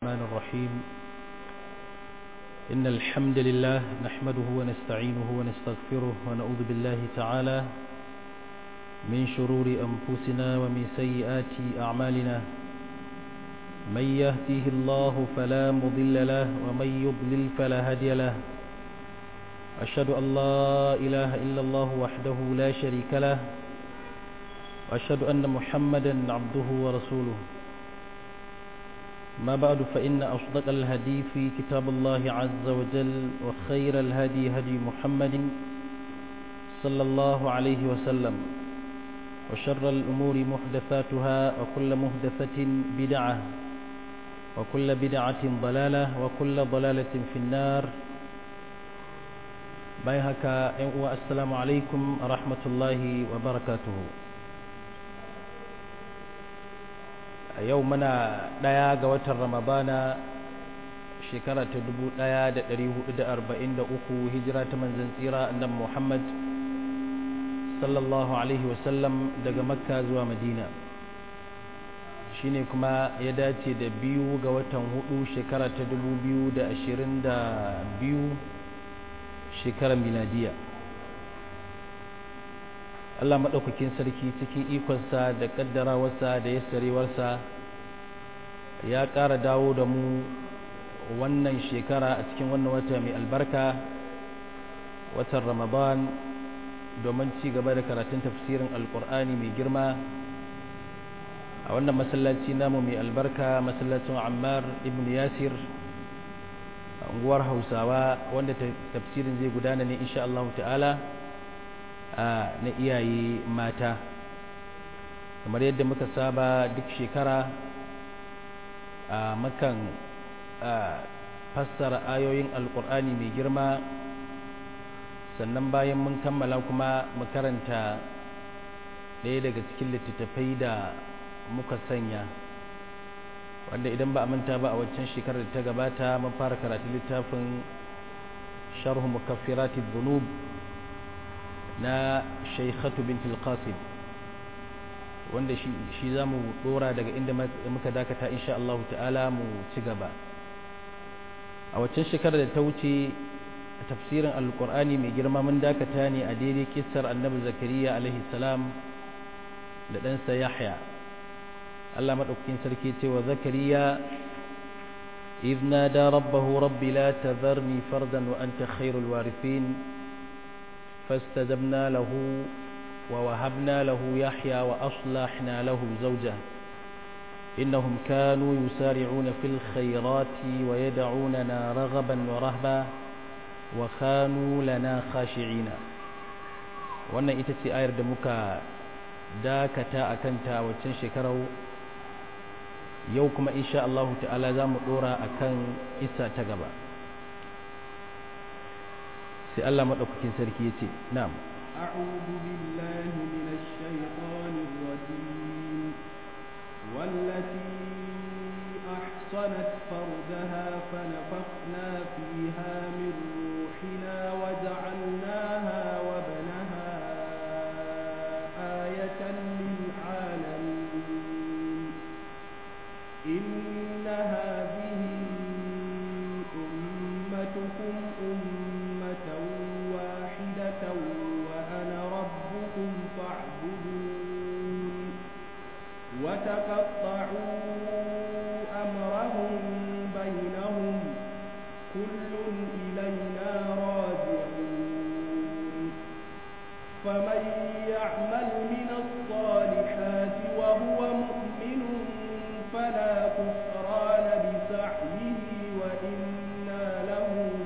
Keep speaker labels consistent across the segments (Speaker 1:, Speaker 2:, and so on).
Speaker 1: الرحمن الرحيم إن الحمد لله نحمده ونستعينه ونستغفره ونعوذ بالله تعالى من شرور أنفسنا ومن سيئات أعمالنا من يهديه الله فلا مضل له ومن يضلل فلا هادي له أشهد أن لا إله إلا الله وحده لا شريك له وأشهد أن محمدا عبده ورسوله ما بعد فإن أصدق الهدي في كتاب الله عز وجل وخير الهدي هدي محمد صلى الله عليه وسلم وشر الأمور محدثاتها وكل محدثة بدعة وكل بدعة ضلالة وكل ضلالة في النار بايهك السلام عليكم ورحمة الله وبركاته a yau muna ɗaya ga watan ramadana shekara ta dubu ɗaya da ɗari hudu da arba'in da uku hijira ta manzan tsira annan muhammad sallallahu alaihi wasallam daga makka zuwa madina shine kuma ya dace da biyu ga watan hudu shekara ta dubu biyu da ashirin da biyu shekarar miladiya Allah maɗaukakin sarki cikin ikonsa da ƙaddarawarsa da yassarewarsa ya ƙara dawo da mu wannan shekara a cikin wannan wata mai albarka watan ramadan domin ci gaba da karatun tafsirin alƙur'ani mai girma a wannan masallaci namu mai albarka masallacin ammar ibn yasir a unguwar hausawa wanda tafsirin zai gudana ne insha Allah ta'ala na iyaye mata kamar yadda muka saba duk shekara a makan fassara ayoyin alkur'ani mai girma sannan bayan mun kammala kuma mu karanta ɗaya daga cikin littattafai da muka sanya wanda idan ba a manta ba a waccan shekarar da ta gabata mun fara karatu littafin sharhu mukaffiratid dhunub na shaikhatu bint al-qasim wanda shi za mu dora daga inda muka dakata insha Allah ta'ala mu ci gaba a waccan shekarar da ta wuce a tafsirin alkur'ani mai girma mun dakata ne a daidai kissar annabi zakariya alaihi salam da ɗansa yahya Allah maɗaukakin sarki ce wa zakariya إذ نادى ربه رب لا تذرني فردا وأنت خير الوارثين فاستجبنا له ووهبنا له يحيى وأصلحنا له زوجه إنهم كانوا يسارعون في الخيرات ويدعوننا رغبا ورهبا وكانوا لنا خاشعين wannan ita ce ayar da muka dakata a kanta waccan shekarau yau kuma insha Allah ta'ala za mu dora a kan isa ta gaba sai Allah maɗaukakin sarki ya ce na'am
Speaker 2: أعوذ بالله من الشيطان الرجيم والتي أحصنت فرجها فنفخنا فيها من روحنا وجعلناها وبنها آية للعالمين إن هذه أمتكم أمة واحدة وأنا ربكم فاعبدون وتقطعوا أمرهم بينهم كل إلينا راجعون فمن يعمل من الصالحات وهو مؤمن فلا كفران لسعيه وإنا له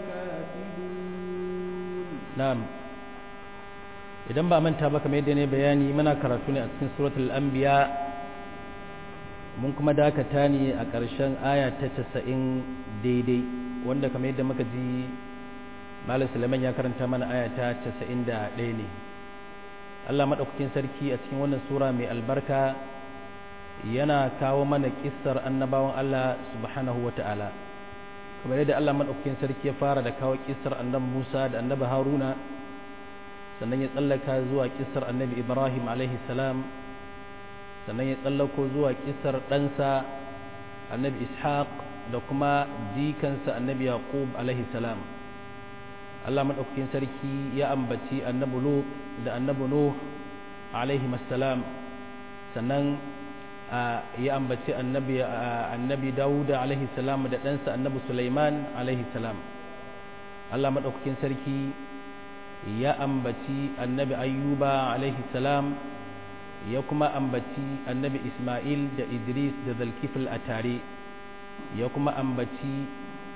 Speaker 2: كاتبون
Speaker 1: na'am idan ba manta ba kamar yadda ne bayani muna karatu ne a cikin suratul anbiya mun kuma dakata ne a ƙarshen aya ta 90 daidai wanda kamar yadda muka ji malam Sulaiman ya karanta mana aya ta 91 ne Allah madaukakin sarki a cikin wannan sura mai albarka yana kawo mana kissar annabawan Allah subhanahu wata'ala kamar yadda Allah madaukakin sarki ya fara da kawo kissar annabi Musa da annabi Haruna sannan ya tsallaka zuwa kissar annabi Ibrahim alaihi salam sannan ya tsallako zuwa kissar ɗansa annabi ishaq da kuma jikansa annabi yaqub alaihi salam Allah madaukakin sarki ya ambaci annabi lut da annabi nuh alaihi salam sannan ya ambaci annabi annabi dauda alaihi salam da ɗansa annabi sulaiman alaihi salam Allah madaukakin sarki ya ambaci annabi ayyuba alaihi salam ya kuma ambaci annabi ismail da idris da zalkifil a tare ya kuma ambaci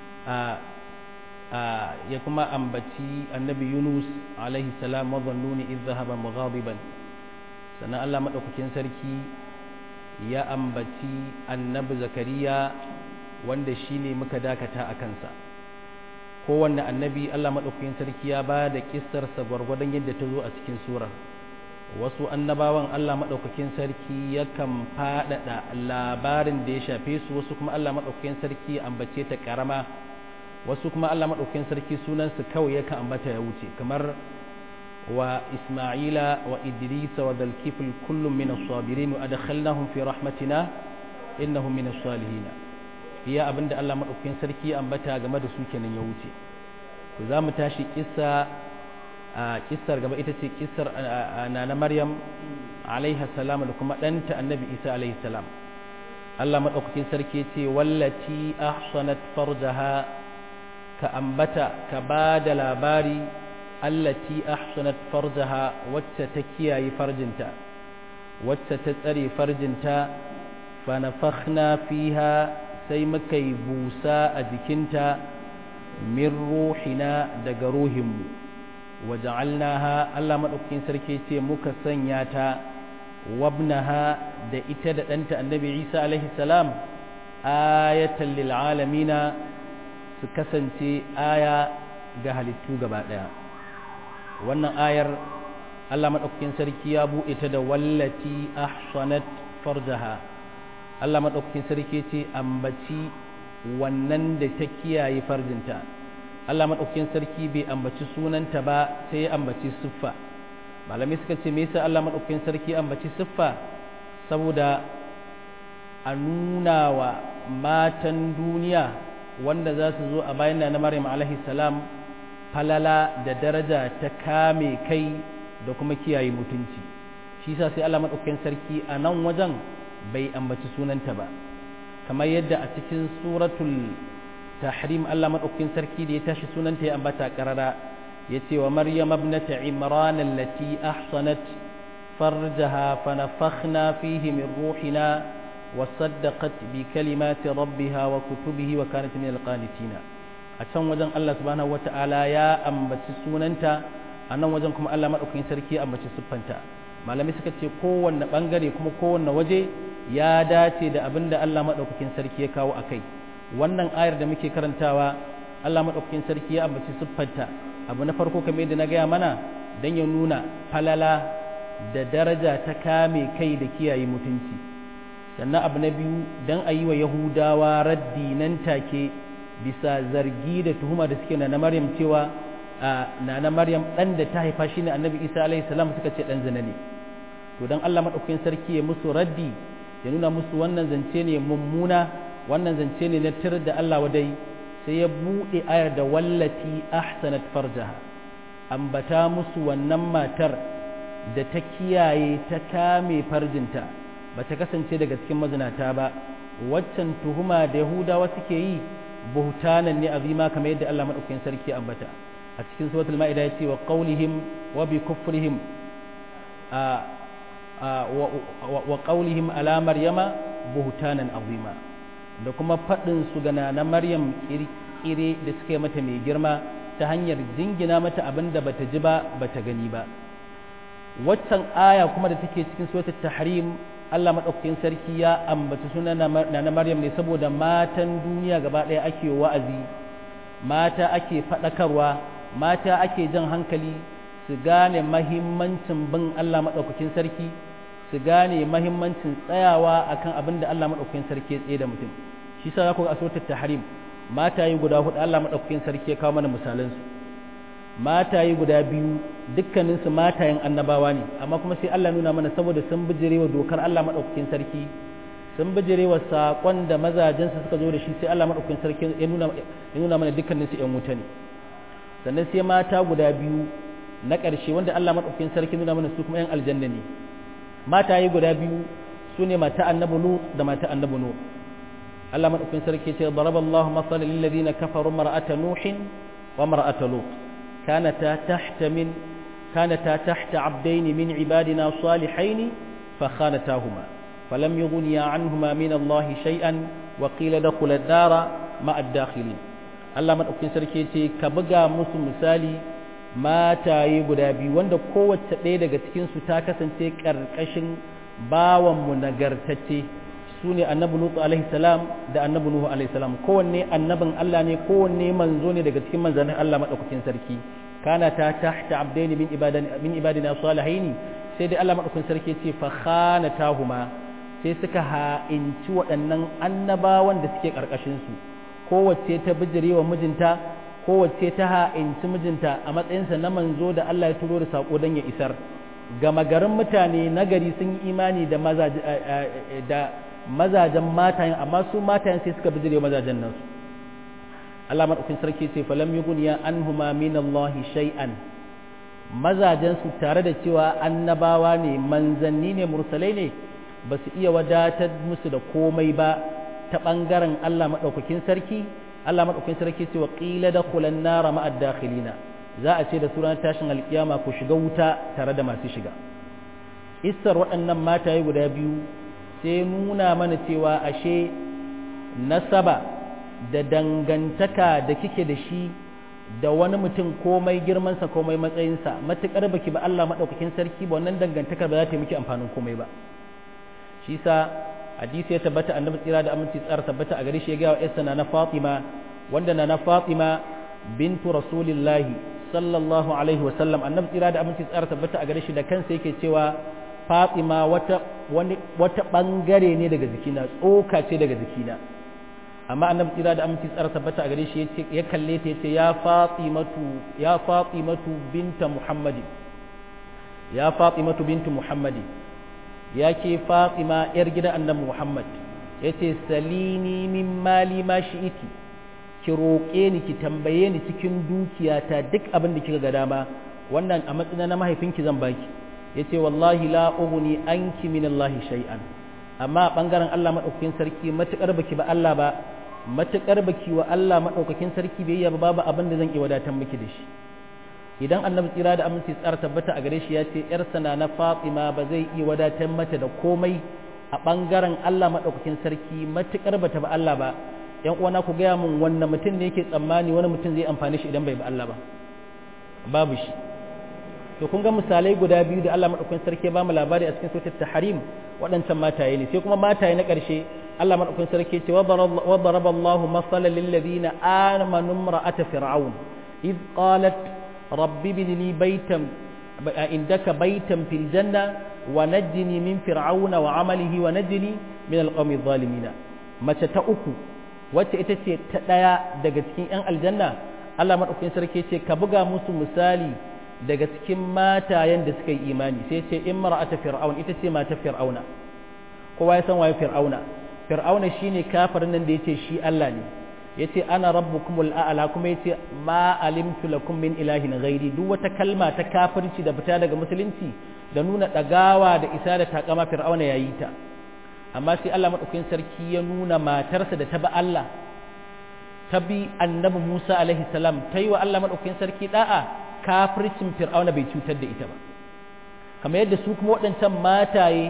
Speaker 1: ya kuma ambaci annabi yunus alaihi salam mazannuni idh dhahaba mughadiban sannan Allah madaukakin sarki ya ambaci annabi zakariya wanda shine muka dakata a kansa kowanne annabi Allah madaukakin sarki ya ba da kissarsa gwargwadon yadda ta zo a cikin surar wasu annabawan Allah maɗaukakin sarki yakan faɗaɗa labarin da ya shafe su wasu kuma Allah maɗaukakin sarki ambace ta ƙarama wasu kuma Allah maɗaukakin sarki sunansu kawai yakan ambata ya wuce kamar wa Isma'ila wa Idris wa Dalkifil kullum min as-sabirin wa adkhalnahum fi rahmatina innahum min as-salihin iya abinda Allah maɗaukakin sarki ambata game da su kenan ya wuce to za mu tashi kissa a kissar gaba ita ce kissar nana maryam alaiha salam da kuma ɗanta annabi isa alaihi salam allah maɗaukakin sarki ce wallati ahsanat farjaha ka ambata ka ba da labari allati ahsanat farjaha wacce ta kiyaye farjinta wacce ta tsare farjinta fa nafakhna fiha sai muka yi busa a jikinta min ruhina daga ruhinmu waja'alnaha Allah madaukakin sarki ce muka sanya ta wabnaha da ita da ɗanta annabi Isa alaihi salam ayatan lil alamina su kasance aya ga halittu gaba ɗaya wannan ayar Allah madaukakin sarki ya buɗe ta da wallati ahsanat farjaha Allah madaukakin sarki ce ambaci wannan da ta kiyaye farjinta Allah maɗaukakin sarki bai ambaci sunanta ba sai ya ambaci siffa malamai suka ce me yasa Allah maɗaukakin sarki ambaci siffa saboda a nuna wa matan duniya wanda za su zo a bayan na Maryam alaihi salam falala da daraja ta kame kai da kuma kiyaye mutunci shi yasa sai Allah maɗaukakin sarki a nan wajen bai ambaci sunanta ba kamar yadda a cikin suratul tahrim Allah madaukakin sarki da ya tashi sunanta ya ambata karara yace wa maryam ibnata imran allati ahsanat farjaha fa nafakhna fihi min ruhina wa saddaqat bi kalimati rabbiha wa kutubihi wa kanat min alqanitina a can wajen Allah subhanahu wataala ya ambaci sunanta a nan wajen kuma Allah madaukakin sarki ya ambaci siffanta malamai suka ce kowanne bangare kuma kowanne waje ya dace da abinda Allah madaukakin sarki ya kawo akai wannan ayar da muke karantawa Allah maɗaukakin sarki ya ambaci siffarta abu na farko kamar yadda na gaya mana don ya nuna falala da daraja ta kame kai da kiyaye mutunci sannan abu na biyu don a yi wa yahudawa raddi nan take bisa zargi da tuhuma da suke na maryam cewa na na maryam ɗan da ta haifa shi ne annabi isa alaihi salam suka ce ɗan zina ne to don Allah maɗaukakin sarki ya musu raddi ya nuna musu wannan zance ne mummuna wannan zance ne na tir da Allah wadai sai ya buɗe ayar da wallati ahsanat farjaha ambata musu wannan matar da ta kiyaye ta kame farjinta ba ta kasance daga cikin mazinata ba waccan tuhuma da yahudawa suke yi buhtanan ne azima kamar yadda Allah madaukakin sarki ambata a cikin suratul maida yace wa qawlihim wa bi kufrihim wa qawlihim ala maryama buhtanan azima da kuma faɗin su gana na maryam kirkire da suka yi mata mai girma ta hanyar jingina mata abin da bata ji ba bata gani ba waccan aya kuma da take cikin suratul tahrim Allah madaukakin sarki ya ambaci sunan na maryam ne saboda matan duniya gaba ɗaya ake wa'azi mata ake faɗakarwa mata ake jan hankali su gane mahimmancin bin Allah madaukakin sarki su gane mahimmancin tsayawa akan abin da Allah madaukakin sarki ya tsaye da mutum shi sa za ku ga a suratul tahrim mataye guda hudu Allah madaukakin sarki ya kawo mana misalan su mataye guda biyu dukkanin su matayen annabawa ne amma kuma sai Allah nuna mana saboda sun bijirewa dokar Allah madaukakin sarki sun bijire wa saƙon da mazajensu suka zo da shi sai Allah maɗaukakin sarki ya nuna mana dukkanin su ‘yan wuta ne sannan sai mata guda biyu na ƙarshe wanda Allah maɗaukakin sarki nuna mana su kuma ‘yan aljanna ne mata yi guda biyu su ne mata annabi lut da mata annabi nuh Allah maɗaukakin sarki ce daraballahu masalan lil ladina kafaru mar'ata nuhin wa mar'ata lut kanata tahta min kanata tahta abdayn min ibadina salihaini fa khanatahuma فلم يغني عنهما من الله شيئا وقيل دخل الدار مع الداخلين Allah madaukakin sarki ce ka buga musu misali mataye guda biyu wanda kowace ɗaya daga cikin su ta kasance ƙarƙashin bawan mu nagartacce su ne annabi Lutu alaihi salam da annabi Nuhu alaihi salam kowanne annabin Allah ne kowanne manzo ne daga cikin manzannin Allah madaukakin sarki kana ta tahta abdaini min ibadina min ibadina salihin sai dai Allah madaukakin sarki ce fa khanatahuma sai suka ha'inci waɗannan annabawan da suke ƙarƙashinsu kowace ta bijire wa mijinta kowace ta ha'inci mijinta a matsayinsa na manzo da Allah ya turo da saƙo don ya isar gama garin mutane nagari sun yi imani da mazajen matayen amma su matayen sai suka bijire wa mazajen nan su Allah maɗaukin sarki ce falam yi guniya an huma min Allah shay'an mazajensu tare da cewa annabawa ne manzanni ne mursalai ne ba su iya wadatar musu da komai ba ta ɓangaren Allah maɗaukakin sarki Allah maɗaukakin sarki ce wa ƙila da kulan nara ma'ad dakhilina za a ce da suran tashin alƙiyama ku shiga wuta tare da masu shiga isar waɗannan mataye guda biyu sai nuna mana cewa ashe nasaba da dangantaka da kike da shi da wani mutum komai girmansa komai matsayinsa matuƙar baki ba Allah maɗaukakin sarki ba wannan dangantakar ba za ta yi miki amfanin komai ba shi sa hadisi ya tabbata annabi tsira da aminci tsara tabbata a gare shi ya ga wa yarsa na Fatima wanda na Fatima bintu rasulillahi sallallahu alaihi wa sallam annabi tsira da aminci tsara tabbata a gare shi da kansa yake cewa Fatima wata wani wata bangare ne daga jikina tsoka ce daga jikina amma annabi tsira da aminci tsara tabbata a gare shi yace ya kalle ta yace ya Fatimatu ya Fatimatu binta Muhammadi ya Fatimatu bintu Muhammadi ya ke fatima yar gidan annabi muhammad ya ce salini min mali ma shi'iti ki roƙe ni ki tambaye ni cikin dukiyata duk abin da kika ga dama wannan a matsayin na mahaifinki zan baki ya ce wallahi la ughni anki min allahi shay'an amma a bangaren allah maɗaukakin sarki matuƙar baki ba allah ba matuƙar baki wa allah maɗaukakin sarki bai ba babu abin da zan iya wadatar miki da shi idan annabi tsira da aminci tsara tabbata a gare shi ya ce yarsa na na fatima ba zai iya wadatar mata da komai a ɓangaren allah maɗaukakin sarki matuƙar bata ba allah ba yan uwana ku gaya mun wannan mutum ne yake tsammani wani mutum zai amfani shi idan bai ba allah ba babu shi to kun ga misalai guda biyu da allah maɗaukakin sarki ya ba mu labari a cikin sautar tahrim waɗancan mataye ne sai kuma mataye na ƙarshe allah maɗaukakin sarki ce wa daraballahu masalan lil ladina amanu imra'ata fir'aun إذ قالت رب ابن لي بيتا عندك بيتا في الجنة ونجني من فرعون وعمله ونجني من القوم الظالمين mace ta uku wacce ita ce ta ɗaya daga cikin 'yan aljanna Allah maɗaukakin sarki ce ka buga musu misali daga cikin matayen da suka yi imani sai ce in mara'ata fir'aun ita ce mata fir'auna kowa ya san waye fir'auna fir'auna shine kafirin nan da yace shi Allah ne yace ana rabbukumul a'la kuma yace ma alimtu lakum min ilahin ghairi duk wata kalma ta kafirci da fita daga musulunci da nuna dagawa da isa da takama fir'auna yayi ta amma sai Allah madaukakin sarki ya nuna matarsa da ta bi Allah ta bi annabi Musa alaihi salam ta yi wa Allah madaukakin sarki da'a kafircin fir'auna bai cutar da ita ba kamar yadda su kuma waɗancan mataye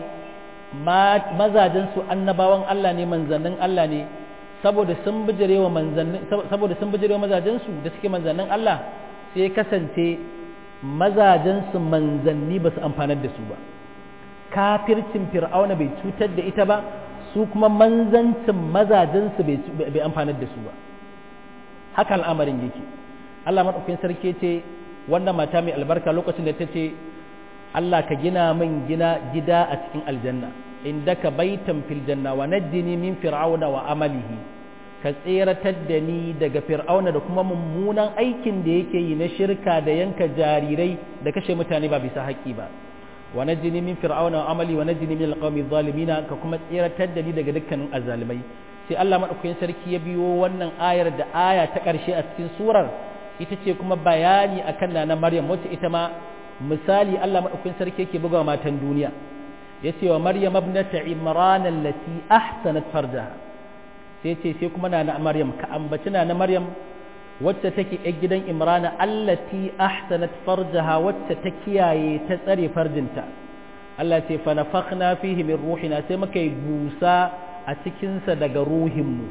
Speaker 1: mazajen su annabawan Allah ne manzannin Allah ne saboda sun bijirewa manzannin saboda sun bijirewa mazajensu da suke manzannin Allah sai kasance mazajensu manzanni ba su amfanar da su ba kafircin fir'auna bai cutar da ita ba su kuma manzancin mazajensu bai amfanar da su ba haka al'amarin yake Allah maɗaukin sarki ce wannan mata mai albarka lokacin da ta ce Allah ka gina min gina gida a cikin aljanna indaka baitan fil janna wa najjini min fir'auna wa amalihi ka tseratar da ni daga fir'auna da kuma mummunan aikin da yake yi na shirka da yanka jarirai da kashe mutane ba bisa haƙƙi ba wa najini min fir'auna wa amali wa najini min alqawmi zalimina ka kuma tsiratar da ni daga dukkanin azzalimai sai Allah madaukakin sarki ya biyo wannan ayar da aya ta ƙarshe a cikin surar ita ce kuma bayani akan nana Maryam wacce ita ma misali Allah madaukakin sarki yake bugawa matan duniya yace wa Maryam ibnata Imran allati ahsanat farjaha sai ce sai kuma nana Maryam ka ambaci nana Maryam wacce take ‘yar gidan imrana allati ahsanat farjaha wacce ta kiyaye ta tsare farjinta Allah ce fa nafakhna fihi min ruhina sai muka yi busa a cikinsa daga ruhinmu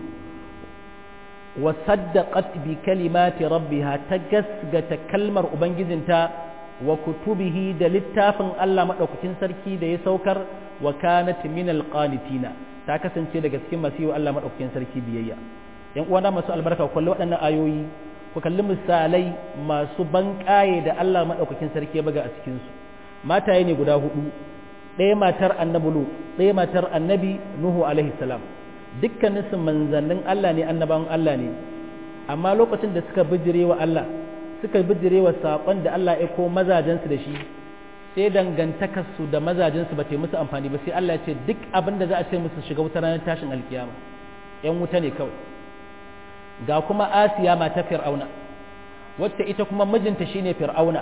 Speaker 1: wa saddaqat bi kalimati rabbiha ta gasgata kalmar ubangijinta wa kutubihi da littafin Allah madaukakin sarki da ya saukar wa kanat min alqanitina ta kasance daga cikin masu yi wa Allah madaukakin sarki biyayya yan uwana masu albarka ku kalli waɗannan ayoyi ku kalli misalai masu banƙaye da Allah maɗaukakin sarki ya buga a cikinsu mataye ne guda hudu ɗaya matar annabi lu ɗaya matar annabi nuhu alaihi salam dukkanin su manzannin Allah ne annabawan Allah ne amma lokacin da suka bijire wa Allah suka bijire wa saƙon da Allah ya ko mazajensu da shi sai dangantakarsu da mazajensu ba ta musu amfani ba sai Allah ya ce duk abin da za a ce musu shiga wuta ranar tashin alkiyama ‘yan wuta ne kawai ga kuma asiya mata fir'auna wacce ita kuma mijinta shine fir'auna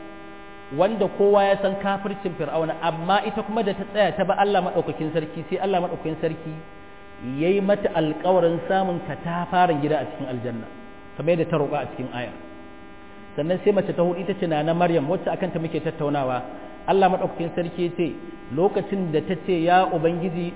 Speaker 1: wanda kowa ya san kafircin fir'auna amma ita kuma da ta tsaya ta ba Allah madaukakin sarki sai Allah madaukakin sarki yayi mata alƙawarin samun katafaren gida a cikin aljanna kamar yadda ta roƙa a cikin aya sannan sai mace ta hudu ita ce na Maryam wacce akan ta muke tattaunawa Allah madaukakin sarki ya ce lokacin da ta ce ya ubangiji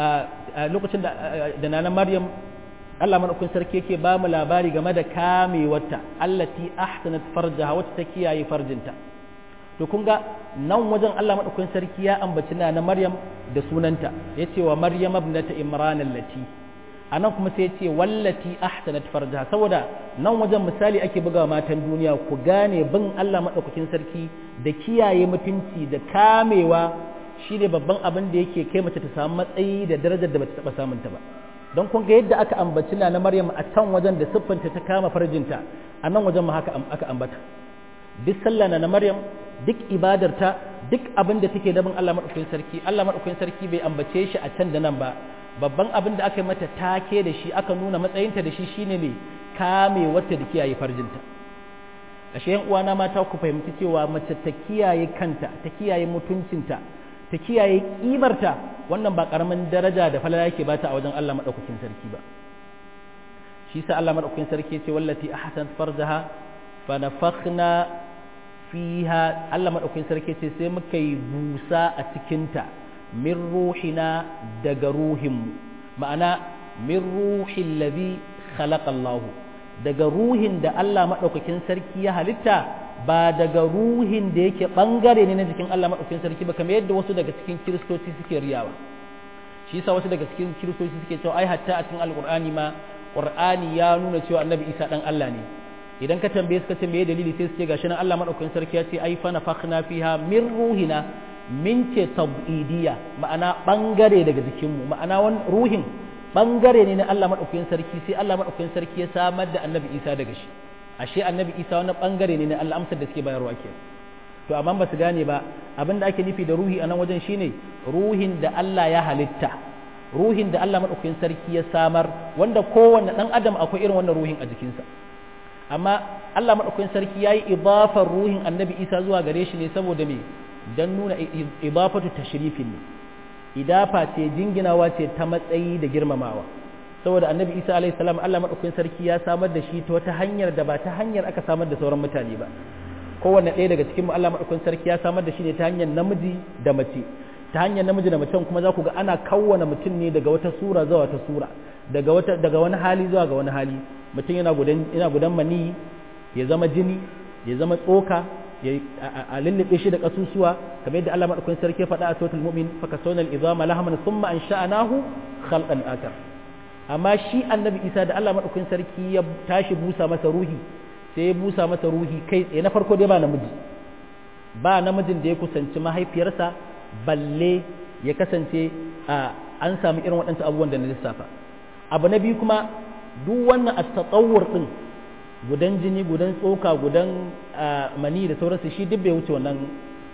Speaker 1: a lokacin da da na Maryam Allah madaukakin sarki yake ba mu labari game da kamewarta allati ahsanat farjaha wacce ta kiyaye farjinta to kun ga nan wajen Allah madaukakin sarki ya ambaci na Maryam da sunanta yace wa Maryam ibnata Imran allati anan kuma sai yace wallati ahsanat farjaha saboda nan wajen misali ake buga matan duniya ku gane bin Allah madaukakin sarki da kiyaye mutunci da kamewa shine babban abin da yake kai mace ta samu matsayi da darajar da bata taba samunta ba don kun ga yadda aka ambaci na Maryam a can wajen da siffanta ta kama farjinta a nan wajen ma haka aka ambata duk sallah na Maryam duk ibadarta duk abin da take dabin Allah madaukakin sarki Allah madaukakin sarki bai ambace shi a can da nan ba babban abin da aka yi mata take da shi aka nuna matsayinta da shi shine ne kame wata da kiyaye farjinta ashe yan uwana mata ku fahimci cewa mace ta kiyaye kanta ta kiyaye mutuncinta ta kiyaye kimarta wannan ba karamin daraja da falala yake bata a wajen Allah madaukakin sarki ba shi sa Allah madaukakin sarki ce wallati ahsan farjaha fa nafakhna fiha Allah madaukakin sarki ce sai muka yi busa a cikin ta min ruhina daga ruhin ma'ana min ruhil ladhi khalaqa Allah daga ruhin da Allah madaukakin sarki ya halitta ba daga ruhin da yake bangare ne na jikin Allah maɗaukakin sarki ba kamar yadda wasu daga cikin kiristoci suke riyawa shi yasa wasu daga cikin kiristoci suke cewa ai hatta a cikin alqur'ani ma qur'ani ya nuna cewa annabi isa dan Allah ne idan ka tambaye suka ce meye dalili sai su ce gashi nan Allah maɗaukakin sarki ya ce ai fa nafakhna fiha min ruhina min ce tabidiyya ma'ana bangare daga jikinmu ma'ana wani ruhin bangare ne na Allah maɗaukakin sarki sai Allah maɗaukakin sarki ya samar da annabi isa daga shi ashe annabi isa wani bangare ne na Allah amsar da suke bayarwa ke to amma ba su gane ba abin da ake nufi da ruhi a nan wajen shine ruhin da Allah ya halitta ruhin da Allah madaukakin sarki ya samar wanda kowanne dan adam akwai irin wannan ruhin a jikinsa amma Allah madaukakin sarki yayi idafar ruhin annabi isa zuwa gare shi ne saboda me dan nuna idafatu tashrifin ne idafa ce jinginawa ce ta matsayi da girmamawa saboda annabi isa alaihi salam allah maɗaukakin sarki ya samar da shi ta wata hanyar da ba ta hanyar aka samar da sauran mutane ba kowanne ɗaya daga cikin allah maɗaukakin sarki ya samar da shi ne ta hanyar namiji da mace ta hanyar namiji da mace kuma za ku ga ana kawwana mutum ne daga wata sura zuwa wata sura daga wata daga wani hali zuwa ga wani hali mutum yana gudan yana gudan mani ya zama jini ya zama tsoka ya a lullube shi da kasusuwa kamar yadda Allah madaukakin sarki ya faɗa a suratul mu'min fa kasawna al-idama lahman thumma ansha'nahu khalqan akar amma shi annabi isa da allah maɗaukin sarki ya tashi busa masa ruhi sai ya busa masa ruhi kai tsaye na farko dai ba namiji ba namijin da ya kusanci mahaifiyarsa balle ya kasance a an sami irin waɗansu abubuwan da na lissafa abu na biyu kuma duk wannan a tsawur ɗin gudan jini gudan tsoka gudan mani da sauransu shi duk bai wuce wannan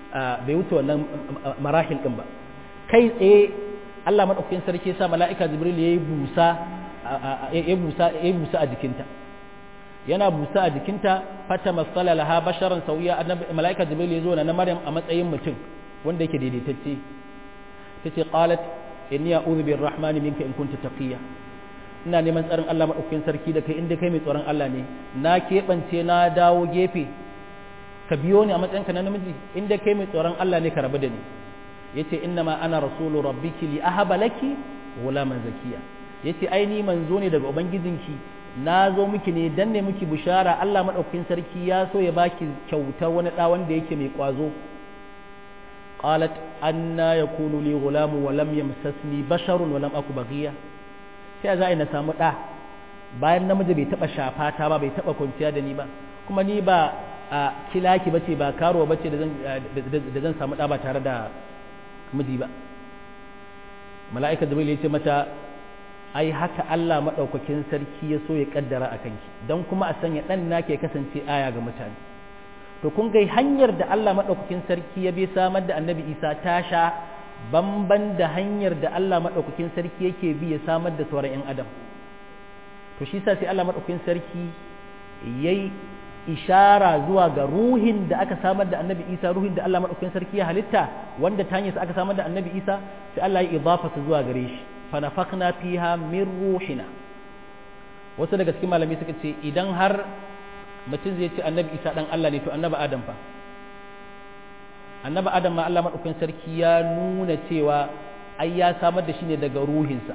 Speaker 1: bai wuce wannan marahil din ba kai tsaye Allah madaukakin sarki sa mala'ika Jibril yayi busa ya busa ya busa a jikinta yana busa a jikinta fata masala laha basharan sauya annabi mala'ika Jibril ya zo na Maryam a matsayin mutum wanda yake daidaitacce tace qalat inni a'udhu birrahmani minka in kunta taqiya ina neman tsarin Allah madaukakin sarki da kai inda kai mai tsoron Allah ne na keɓance na dawo gefe ka biyo ni a matsayinka na namiji inda kai mai tsoron Allah ne ka rabu da ni yace inna ma ana rasulu rabbiki li ahaba laki ghulaman zakiya yace ai ni manzo ne daga ubangijinki na zo miki ne dan ne miki bishara Allah madaukakin sarki ya so ya baki kyautar wani da wanda yake mai kwazo qalat anna yakunu li ghulamu wa lam yamsasni basharun wa lam aku baghiya sai za a na samu da bayan namiji bai taba shafa ta ba bai taba kwanciya da ni ba kuma ni ba a kilaki bace ba karuwa bace da zan da zan samu da ba tare da miji ba mala'ika jibril ya ce mata ai haka Allah madaukakin sarki ya so ya kaddara akan ki dan kuma a sanya dan nake kasance aya ga mutane to kun ga hanyar da Allah madaukakin sarki ya bi samar da annabi Isa ta sha bamban da hanyar da Allah madaukakin sarki yake bi ya samar da sauran 'yan adam to shi sa sai Allah madaukakin sarki yayi ishara zuwa ga ruhin da aka samar da annabi isa ruhin da Allah maɗaukakin sarki ya halitta wanda ta hanyar aka samar da annabi isa sai Allah ya idafa su zuwa gare shi fanafakna fiha min ruhina wasu daga cikin malami suka ce idan har mutum zai ce annabi isa dan Allah ne to annabi adam fa annabi adam ma Allah maɗaukakin sarki ya nuna cewa ai ya samar da shi ne daga ruhinsa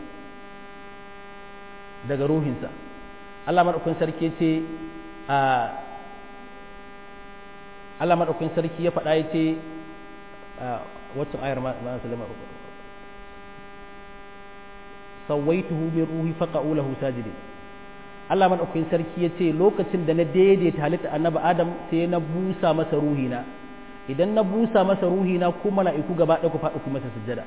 Speaker 1: daga ruhinsa Allah maɗaukakin sarki ce a Allah maɗaukin sarki ya faɗa ya ce wacce ayar ma salama sawaituhu min ruhi faqa'u lahu sajidin Allah maɗaukin sarki ya ce lokacin da na daidaita halitta annabi Adam sai na busa masa ruhina idan na busa masa ruhina ko mala'iku gaba ɗaya ku faɗi ku masa sujjada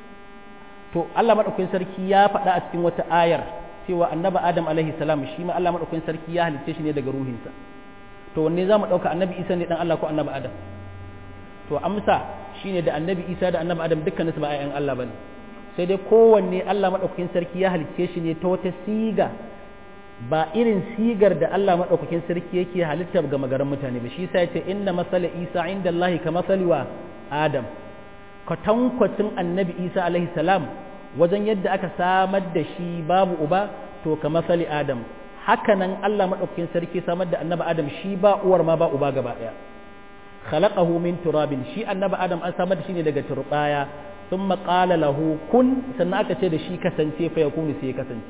Speaker 1: to Allah maɗaukin sarki ya faɗa a cikin wata ayar cewa annabi Adam alaihi salam shi ma Allah maɗaukin sarki ya halicce shi ne daga ruhinsa to wanne za mu ɗauka annabi isa ne ɗan Allah ko annabi adam to amsa shine da annabi isa da annabi adam dukkan su ba ayyan Allah bane sai dai kowanne Allah madaukakin sarki ya halicce shi ne ta wata siga ba irin sigar da Allah madaukakin sarki yake halitta ga magaran mutane ba shi yasa yace inna masala isa inda Allah ka masali wa adam kwatankwacin annabi isa alaihi salam wajen yadda aka samar da shi babu uba to ka masali adam hakanan Allah maɗaukakin sarki samar da annabi Adam shi ba uwar ma ba uba gaba ɗaya khalaqahu min turabin shi annabi Adam an samar da shi ne daga turbaya thumma qala lahu kun sannan aka ce da shi kasance fa yakunu sai ya kasance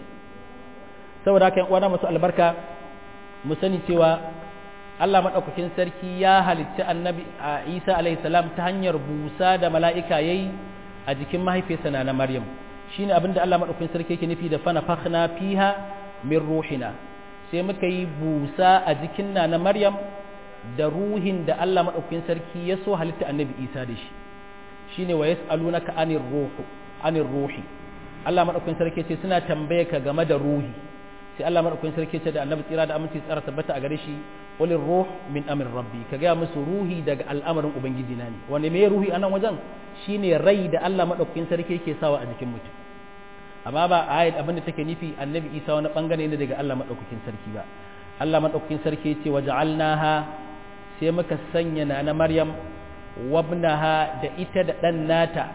Speaker 1: saboda haka yan uwana masu albarka mu sani cewa Allah maɗaukakin sarki ya halicci annabi Isa alaihi salam ta hanyar busa da mala'ika yayi a jikin mahaifiyarsa na Maryam shine abinda Allah maɗaukakin sarki yake nufi da fana fakhna fiha min ruhina sai muka yi busa a jikin na na Maryam da ruhin da Allah maɗaukakin sarki ya so halitta annabi Isa da shi shine wa yas'alunaka anir ruhu anir ruhi Allah maɗaukakin sarki ce suna tambaye ka game da ruhi sai Allah maɗaukakin sarki ce da annabi tsira da aminci tsara tabbata a gare shi qulir ruh min amr rabbi ka ga musu ruhi daga al'amarin ubangiji na ne wanda me ruhi anan wajen shine rai da Allah maɗaukakin sarki yake sawa a jikin mutum amma ba ayat abinda take nufi annabi isa wani bangare ne daga Allah madaukakin sarki ba Allah madaukakin sarki ya ce waja'alnaha sai muka sanya na na maryam wabnaha da ita da dan nata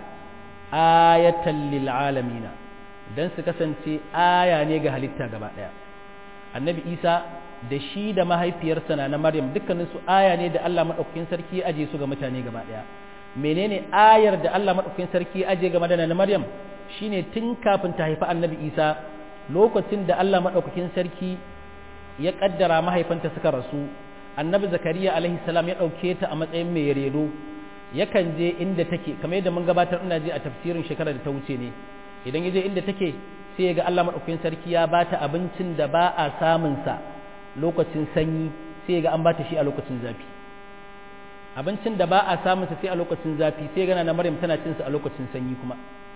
Speaker 1: ayatan lil alamin dan su kasance aya ne ga halitta gaba daya annabi isa da shi da mahaifiyarsa na na maryam dukkanin su aya ne da Allah madaukakin sarki ya aje su ga mutane gaba daya menene ayar da Allah madaukakin sarki ya aje game da na maryam shine tun kafin ta haifi annabi isa lokacin da allah maɗaukakin sarki ya ƙaddara mahaifanta suka rasu annabi zakariya alaihi salam ya ɗauke ta a matsayin mai redo yakan je inda take kamar yadda mun gabatar ina je a tafsirin shekarar da ta wuce ne idan ya je inda take sai ya ga allah maɗaukakin sarki ya ba ta abincin da ba a samunsa lokacin sanyi sai ya ga an ba ta shi a lokacin zafi abincin da ba a samunsa sai a lokacin zafi sai gana na maryam tana cinsa a lokacin sanyi kuma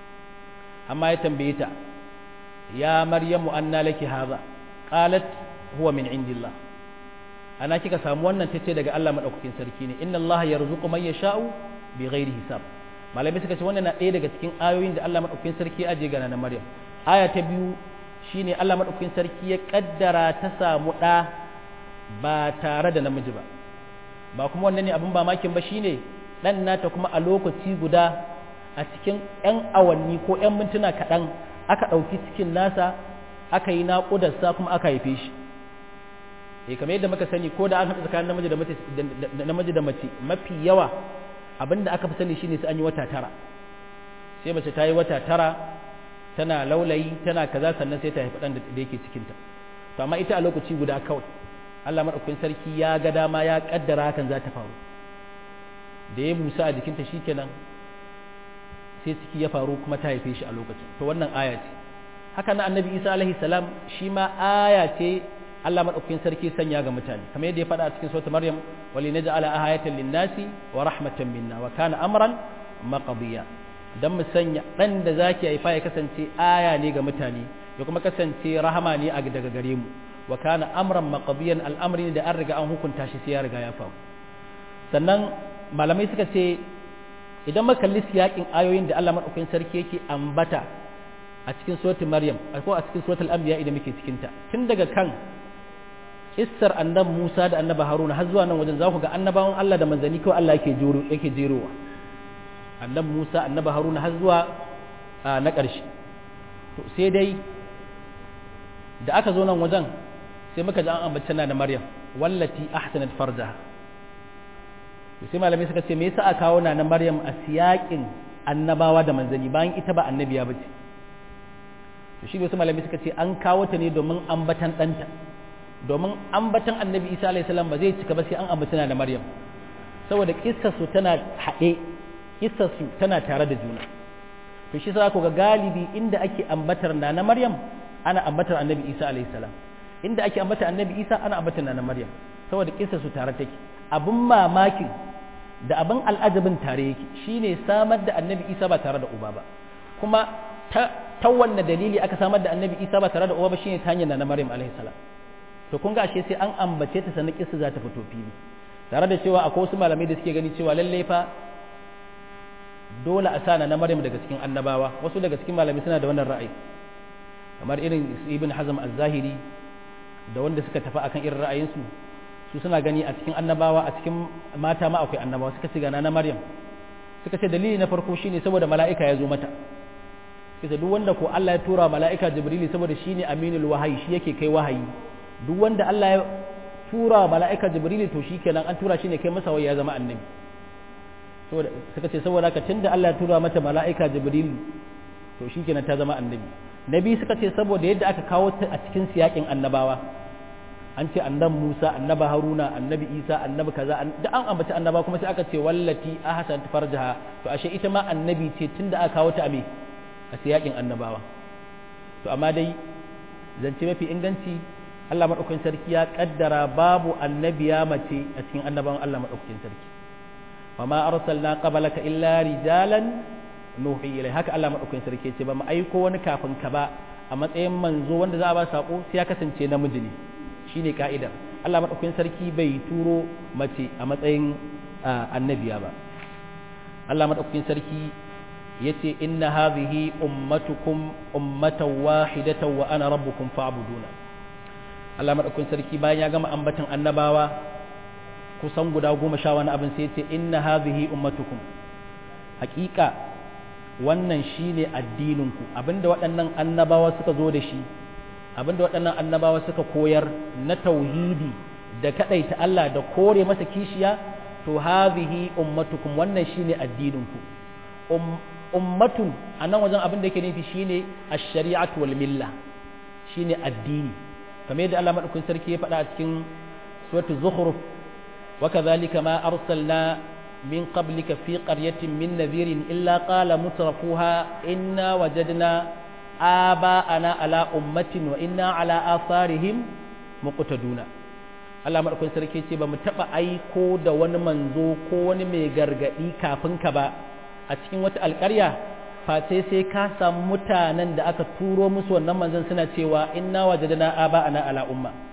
Speaker 1: amma ya tambaye ta ya maryamu anna laki hadha qalat huwa min indillah ana kika samu wannan tace daga Allah madaukakin sarki ne inna Allah yarzuqu man yasha'u bi ghairi hisab malamai suka ce wannan na ɗaya daga cikin ayoyin da Allah madaukakin sarki ya aje ga na Maryam aya ta biyu shine Allah madaukakin sarki ya kaddara ta samu ɗa ba tare da namiji ba ba kuma wannan ne abin ba makin ba shine dan nata kuma a lokaci guda a cikin 'yan awanni ko 'yan mintuna kaɗan aka ɗauki cikin nasa aka yi naƙudarsa kuma aka haife shi eh kamar yadda muka sani ko da an haɗa tsakanin namiji da mace namiji da mace mafi yawa abinda aka fi sani shine sai an yi wata tara sai mace ta yi wata tara tana laulayi tana kaza sannan sai ta haifi ɗan da yake cikinta to amma ita a lokaci guda kawai Allah maɗaukakin sarki ya ga dama ya ƙaddara hakan za ta faru da ya busa a jikinta shikenan sai ciki ya faru kuma ta haife shi a lokacin to wannan aya ce haka na annabi isa alaihi salam shi ma aya ce Allah maɗaukakin sarki sanya ga mutane kamar yadda ya faɗa a cikin sautin maryam wali naj'ala ayatan linnasi wa rahmatan minna wa kana amran maqdiya dan mu sanya dan da zaki haifa ya kasance aya ne ga mutane ya kuma kasance rahama ne a daga gare mu wa kana amran maqdiyan al'amri da an riga an hukunta shi sai ya riga ya faru sannan malamai suka ce idan muka kalli siyakin ayoyin da Allah madaukakin sarki yake ambata a cikin suratul maryam ko a cikin suratul anbiya idan muke cikin ta tun daga kan kissar annabi Musa da annabi Haruna har zuwa nan wajen za ku ga annabawan Allah da manzanni kawai Allah yake jero yake jerowa annabi Musa annabi Haruna har zuwa na ƙarshe to sai dai da aka zo nan wajen sai muka ji an ambaci na da Maryam wallati ahsanat farjaha sai malamai suka ce me yasa aka kawo na na Maryam a siyakin annabawa da manzanni bayan ita ba annabiya bace to shi ne wasu malamai suka ce an kawo ta ne domin ambatan ɗanta domin ambatan annabi isa alaihi salam ba zai cika ba sai an ambaci na da maryam saboda kissarsu tana haɗe kissarsu tana tare da juna to shi sa ku ga galibi inda ake ambatar na na maryam ana ambatar annabi isa alaihi salam inda ake ambatar annabi isa ana ambatar na na maryam saboda kissarsu tare take abin mamakin da abin al'ajabin tare yake shine samar da annabi isa ba tare da uba ba kuma ta ta wanne dalili aka samar da annabi isa ba tare da uba ba shine ta hanyar na maryam alaihi salam to kun ga ashe sai an ambace ta sannan kissa za ta fito fili tare da cewa akwai wasu malamai da suke gani cewa lalle fa dole a sana na maryam daga cikin annabawa wasu daga cikin malamai suna da wannan ra'ayi kamar irin ibn hazm az-zahiri da wanda suka tafi akan irin ra'ayinsu su suna gani a cikin annabawa a cikin mata ma akwai annabawa suka ce gana na maryam suka ce dalili na farko shine saboda mala'ika ya zo mata kisa duk wanda ko Allah ya tura mala'ika jibrili saboda shine aminul wahayi shi yake kai wahayi duk wanda Allah ya tura mala'ika jibrili to shikenan an tura shi ne kai masa wai ya zama annabi saboda suka ce saboda haka tunda Allah ya tura mata mala'ika jibrili to shikenan ta zama annabi nabi suka ce saboda yadda aka kawo ta a cikin siyakin annabawa an ce annabi Musa annabi Haruna annabi Isa annabi kaza da an ambaci annaba kuma sai aka ce wallati ahsan farjaha to ashe ita ma annabi ce tunda aka kawo ta a me a siyakin annabawa to amma dai zance mafi inganci Allah maɗaukakin sarki ya ƙaddara babu annabiya mace a cikin annabawan Allah maɗaukakin sarki wa ma arsalna qablaka illa rijalan nuhi ilai haka Allah maɗaukakin sarki ce ba mu aiko wani kafin ka ba a matsayin manzo wanda za a ba sako sai ya kasance namiji ne shine ka'idar Allah maɗaukakin sarki bai turo mace a matsayin annabiya ba Allah maɗaukakin sarki yace inna hadhihi ummatukum ummatan wahidatan wa ana rabbukum fa'buduna Allah madaukakin sarki bayan ya gama ambatan annabawa kusan guda goma sha wani abin sai yace inna hadhihi ummatukum haƙiƙa wannan shine addininku abinda waɗannan annabawa suka zo da shi abinda waɗannan annabawa suka koyar na tauhidi da kadaita Allah da kore masa kishiya to hadhihi ummatukum wannan shine addininku ummatun a nan wajen abin da yake nufi shine ash-shari'atu wal milla shine addini kamar yadda Allah madaukakin sarki ya faɗa a cikin suratul zukhruf wa kadhalika ma arsalna min qablika fi qaryatin min nadhirin illa qala mutrafuha inna wajadna aba'ana ala ummatin wa inna ala atharihim muqtaduna Allah madaukakin sarki ce ba mu taba aiko da wani manzo ko wani mai gargadi kafin ka ba a cikin wata alƙarya face sai ka samu mutanen da aka turo musu wannan manzon suna cewa inna wajadna aba ana ala umma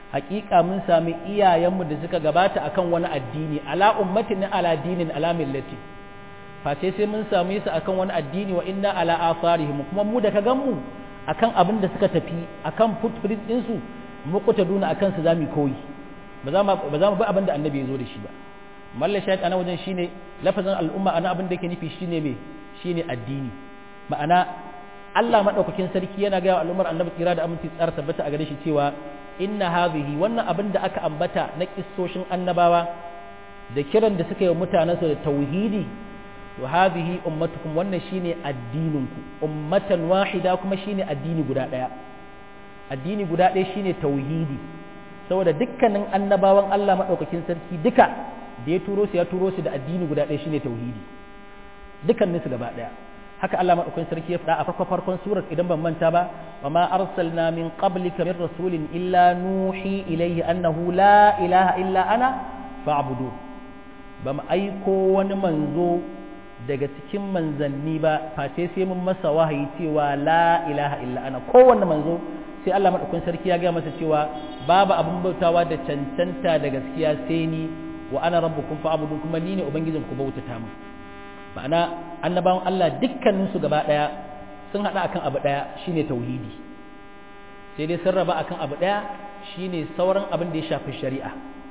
Speaker 1: hakika mun sami iyayenmu da suka gabata akan wani addini ala ummatin ala dinin ala millati face sai mun same su akan wani addini wa inna ala asarihim kuma mu da ka gan mu akan abin da suka tafi akan footprint din su mu kuta duna akan su zamu koyi ba za mu ba za mu bi abin da annabi ya zo da shi ba mallan shahid ana wajen shine lafazin al'umma ana abin da yake nufi shine me shine addini ma'ana Allah madaukakin sarki yana ga al'ummar annabi kira da aminci tsara tabbata a gare shi cewa inna hadhihi wannan abin da aka ambata na kissoshin annabawa da kiran da suka yi mutanensu da tauhidi to hadhihi ummatukum wannan shine addininku ummatan wahida kuma shine addini guda daya addini guda daya shine tauhidi saboda dukkanin annabawan Allah madaukakin sarki duka da ya turo su ya turo su da addini guda daya shine tauhidi dukkanin su gaba daya haka Allah madaukakin sarki ya faɗa a farko farkon surar idan ban manta ba wa ma arsalna min qablika min rasulin illa nuhi ilayhi annahu la ilaha illa ana fa'budu ba mu aiko wani manzo daga cikin manzanni ba face sai mun masa wahayi cewa la ilaha illa ana kowanne manzo sai Allah madaukakin sarki ya ga masa cewa babu abin bautawa da cancanta da gaskiya sai ni wa ana rabbukum fa'budu kuma ni ne ubangijin ku bautata mu ma'ana annabawan Allah dukkanin su gaba daya sun hada akan abu daya shine tauhidi sai dai sun raba akan abu daya shine sauran abin da ya shafi shari'a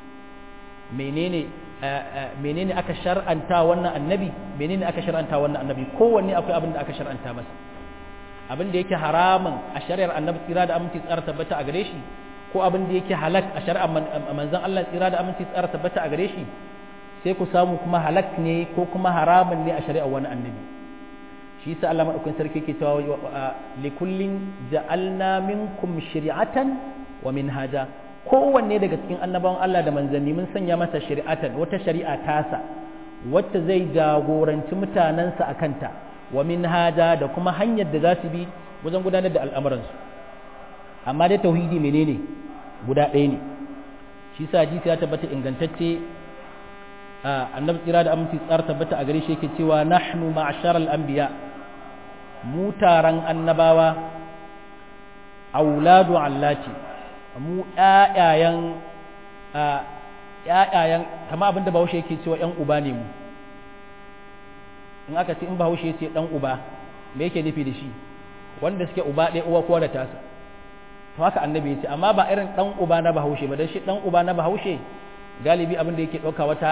Speaker 1: menene menene aka shar'anta wannan annabi menene aka shar'anta wannan annabi kowanne akwai abin da aka shar'anta masa abin da yake haramun a shari'ar annabi tsira da aminci tsara tabbata a gare shi ko abin da yake halak a shari'ar manzon Allah tsira da aminci tsara tabbata a gare shi sai ku samu kuma halak ne ko kuma haramun ne a shari'ar wani annabi shi yasa Allah madaukakin sarki yake cewa likullin ja'alna minkum shari'atan wa minhaja kowanne daga cikin annabawan Allah da manzanni mun sanya masa shari'atan wata shari'a tasa wacce zai jagoranci mutanensa a kanta wa minhaja da kuma hanyar da za su bi wajen gudanar da al'amuransu amma dai tauhidi menene guda ɗaya ne shi sa hadisi ya tabbata ingantacce annabi tsira da aminci tsara tabbata a gare shi yake cewa nahnu ma'ashar al'anbiya mu taron annabawa auladu allati mu ƴaƴayen ƴaƴayen kama abinda bahaushe yake cewa ƴan uba ne mu in aka ce in bahaushe ce ɗan uba me yake nufi da shi wanda suke uba ɗaya uwa kowa da tasa to haka annabi ya ce amma ba irin ɗan uba na bahaushe ba don shi ɗan uba na bahaushe galibi abin da yake ɗauka wata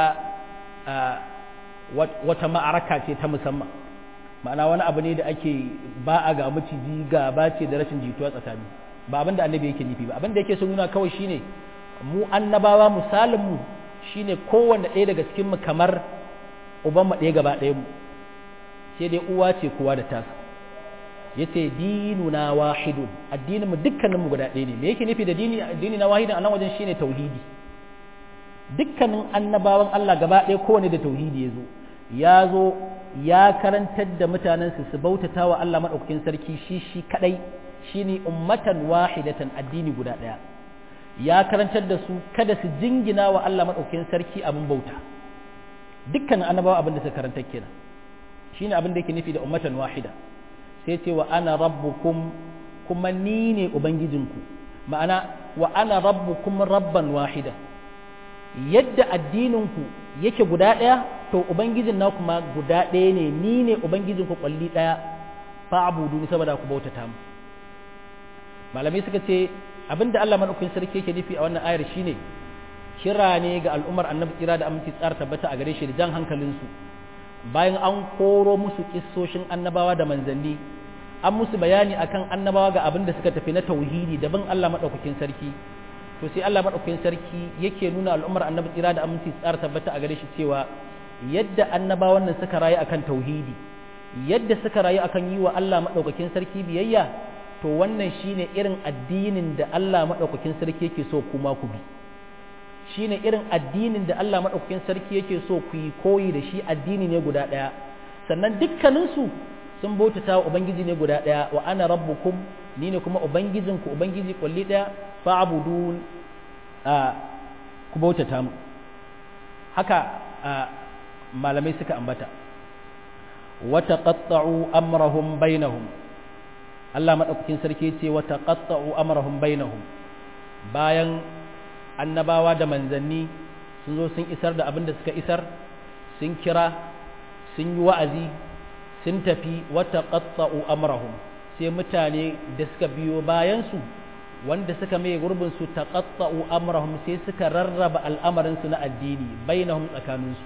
Speaker 1: wata ma'araka ce ta musamman ma'ana wani abu ne da ake ba a ga maciji gaba ce da rashin jituwa tsakani ba abin da annabi yake nufi ba abin da yake so nuna kawai shine mu annabawa misalin mu shine kowanne ɗaya daga cikin mu kamar uban mu ɗaya gaba ɗaya mu sai dai uwa ce kowa da tasa yace dinuna wahidun addinin mu dukkanin mu guda ɗaya ne me yake nufi da dini addini na wahidin a nan wajen shine tauhidi dukkanin annabawan Allah gaba ɗaya kowane da tauhidi ya zo ya zo ya karantar da mutanensu su bautata wa Allah maɗaukakin sarki shi shi kaɗai shi ne ummatan wahidatan addini guda ɗaya ya karantar da su kada su jingina wa Allah maɗaukakin sarki abin bauta dukkanin annabawa abin da suka karantar kenan shi ne abin da yake nufi da ummatan wahida sai ce wa ana rabbukum kuma ni ne ubangijinku ma'ana wa ana rabbukum rabban wahida yadda addininku yake guda ɗaya to ubangijin na kuma guda ɗaya ne ni ne ubangijinku kwalli ɗaya fa abudu ni saboda ku bautata mu malamai suka ce abinda Allah madaukakin sarki yake nufi a wannan ayar shine kira ne ga al'ummar annabi kira da aminci tsara tabbata a gare shi da jan hankalinsu bayan an koro musu kissoshin annabawa da manzanni an musu bayani akan annabawa ga abin da suka tafi na tauhidi da bin Allah madaukakin sarki to sai Allah madaukakin sarki yake nuna al'ummar annabi tsira da aminci tsara tabbata a gare shi cewa yadda annabawan nan suka rayu akan tauhidi yadda suka rayu akan yi wa Allah madaukakin sarki biyayya to wannan shine irin addinin da Allah madaukakin sarki yake so kuma ku bi shine irin addinin da Allah madaukakin sarki yake so ku yi koyi da shi addini ne guda daya sannan dukkaninsu sun bautata wa ubangiji ne guda daya wa ana rabbukum ni ne kuma ubangijinku ubangiji kulli daya fa'budun ku bautata mu haka malamai suka ambata wa taqatta'u amrahum bainahum Allah madaukakin sarki ce wa taqatta'u amrahum bainahum bayan annabawa da manzanni sun zo sun isar da abin da suka isar sun kira sun yi wa'azi sun tafi wata qatta'u amrahum sai mutane da suka biyo bayansu wanda suka mai gurbin su taqatta'u amrahum sai suka rarraba al'amarin su na addini bainahum tsakaninsu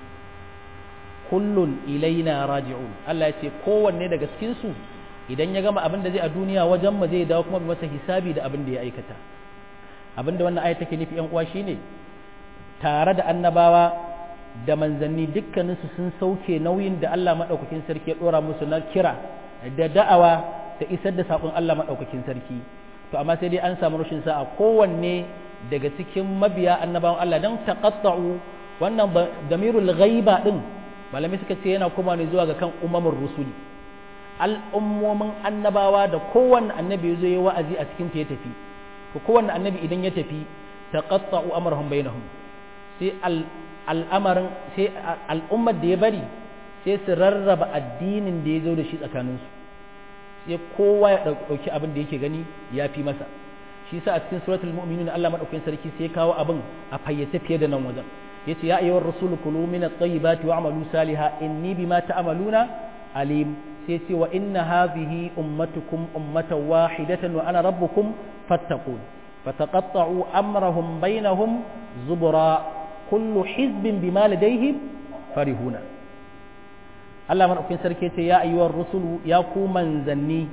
Speaker 1: kullun ilaina raji'un Allah ya ce kowanne daga cikin su idan ya gama abin da zai a duniya wajen mu zai dawo kuma masa hisabi da abin da ya aikata abin da wannan ayat take nufi yan uwa shine tare da annabawa da manzanni dukkaninsu sun sauke nauyin da Allah madaukakin sarki ya dora musu na kira da da'awa da isar da sakon Allah madaukakin sarki to amma sai dai an samu rashin sa'a kowanne daga cikin mabiya annabawan Allah dan taqatta'u wannan damirul ghaiba din malami suka ce yana kuma ne zuwa ga kan umamur rusuli al'ummomin annabawa da kowanne annabi zo yi wa'azi a cikin ta ya tafi to kowanne annabi idan ya tafi taqatta'u amrahum bainahum sai al'amarin sai al'ummar da ya bari sai su rarraba addinin da ya zo da shi tsakaninsu sai kowa ya ɗauki abin da yake gani ya fi masa shi sa a cikin suratul mu'minun Allah madaukakin sarki sai ya kawo abin a fayyace fiye da nan wajen yace ya ayyuhar rasulu kulu min at-tayyibati wa'malu salihan inni bima ta'maluna alim sai ce wa inna hadhihi ummatukum ummatan wahidatan wa ana rabbukum fattaqun fataqatta'u amrahum bainahum zubura kullu hizbin bima ladayhim farihuna Allah madaukakin sarki ce ya ayyuhar rusulu ya ku manzanni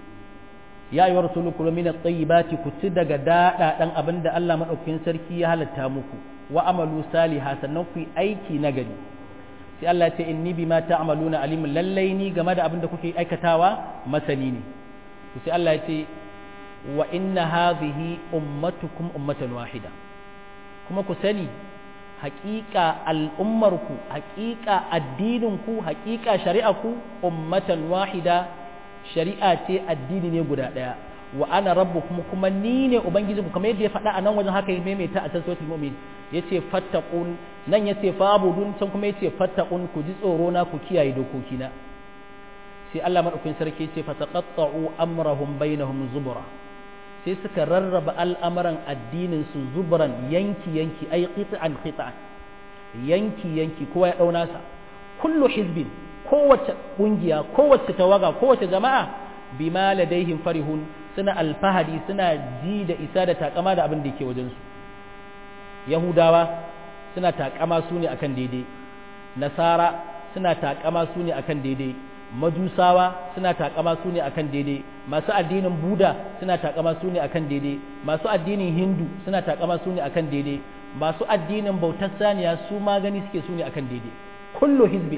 Speaker 1: ya ayyuhar rusulu kulu min at-tayyibati ku ci daga dada dan abinda Allah madaukakin sarki ya halatta muku wa amalu saliha sannan ku yi aiki nagari sai Allah ya ce inni bima ta'maluna alim lallai ni game da abinda kuke aikatawa masani ne to sai Allah ya ce wa inna hadhihi ummatukum ummatan wahida kuma ku sani haƙiƙa al'ummarku haƙiƙa addininku haƙiƙa shari'aku ummatan wahida shari'a ce addini ne guda ɗaya wa ana rabbukum kuma ni ne ubangijinku kamar yadda ya faɗa a nan wajen haka ya maimaita a tasiratul mu'min yace fattaqun nan yace fa'budun can kuma yace fattaqun ku ji tsoro na ku kiyaye dokokina sai Allah madaukakin sarki yace fataqatta'u amrahum bainahum zubura sai suka rarraba al'amuran addinin su zuburan yanki yanki ai qit'an qit'an yanki yanki kowa ya dauna sa kullu hizbin kowace kungiya kowace tawaga kowace jama'a bima ladaihim farihun suna alfahari suna ji da isa da takama da abin da yake wajensu yahudawa suna takama su ne akan daidai nasara suna takama su ne akan daidai majusawa suna takama su ne akan daidai masu addinin buda suna takama su ne akan daidai masu addinin hindu suna takama su ne akan daidai masu addinin bautar saniya su ma gani suke su ne akan daidai kullu hizbi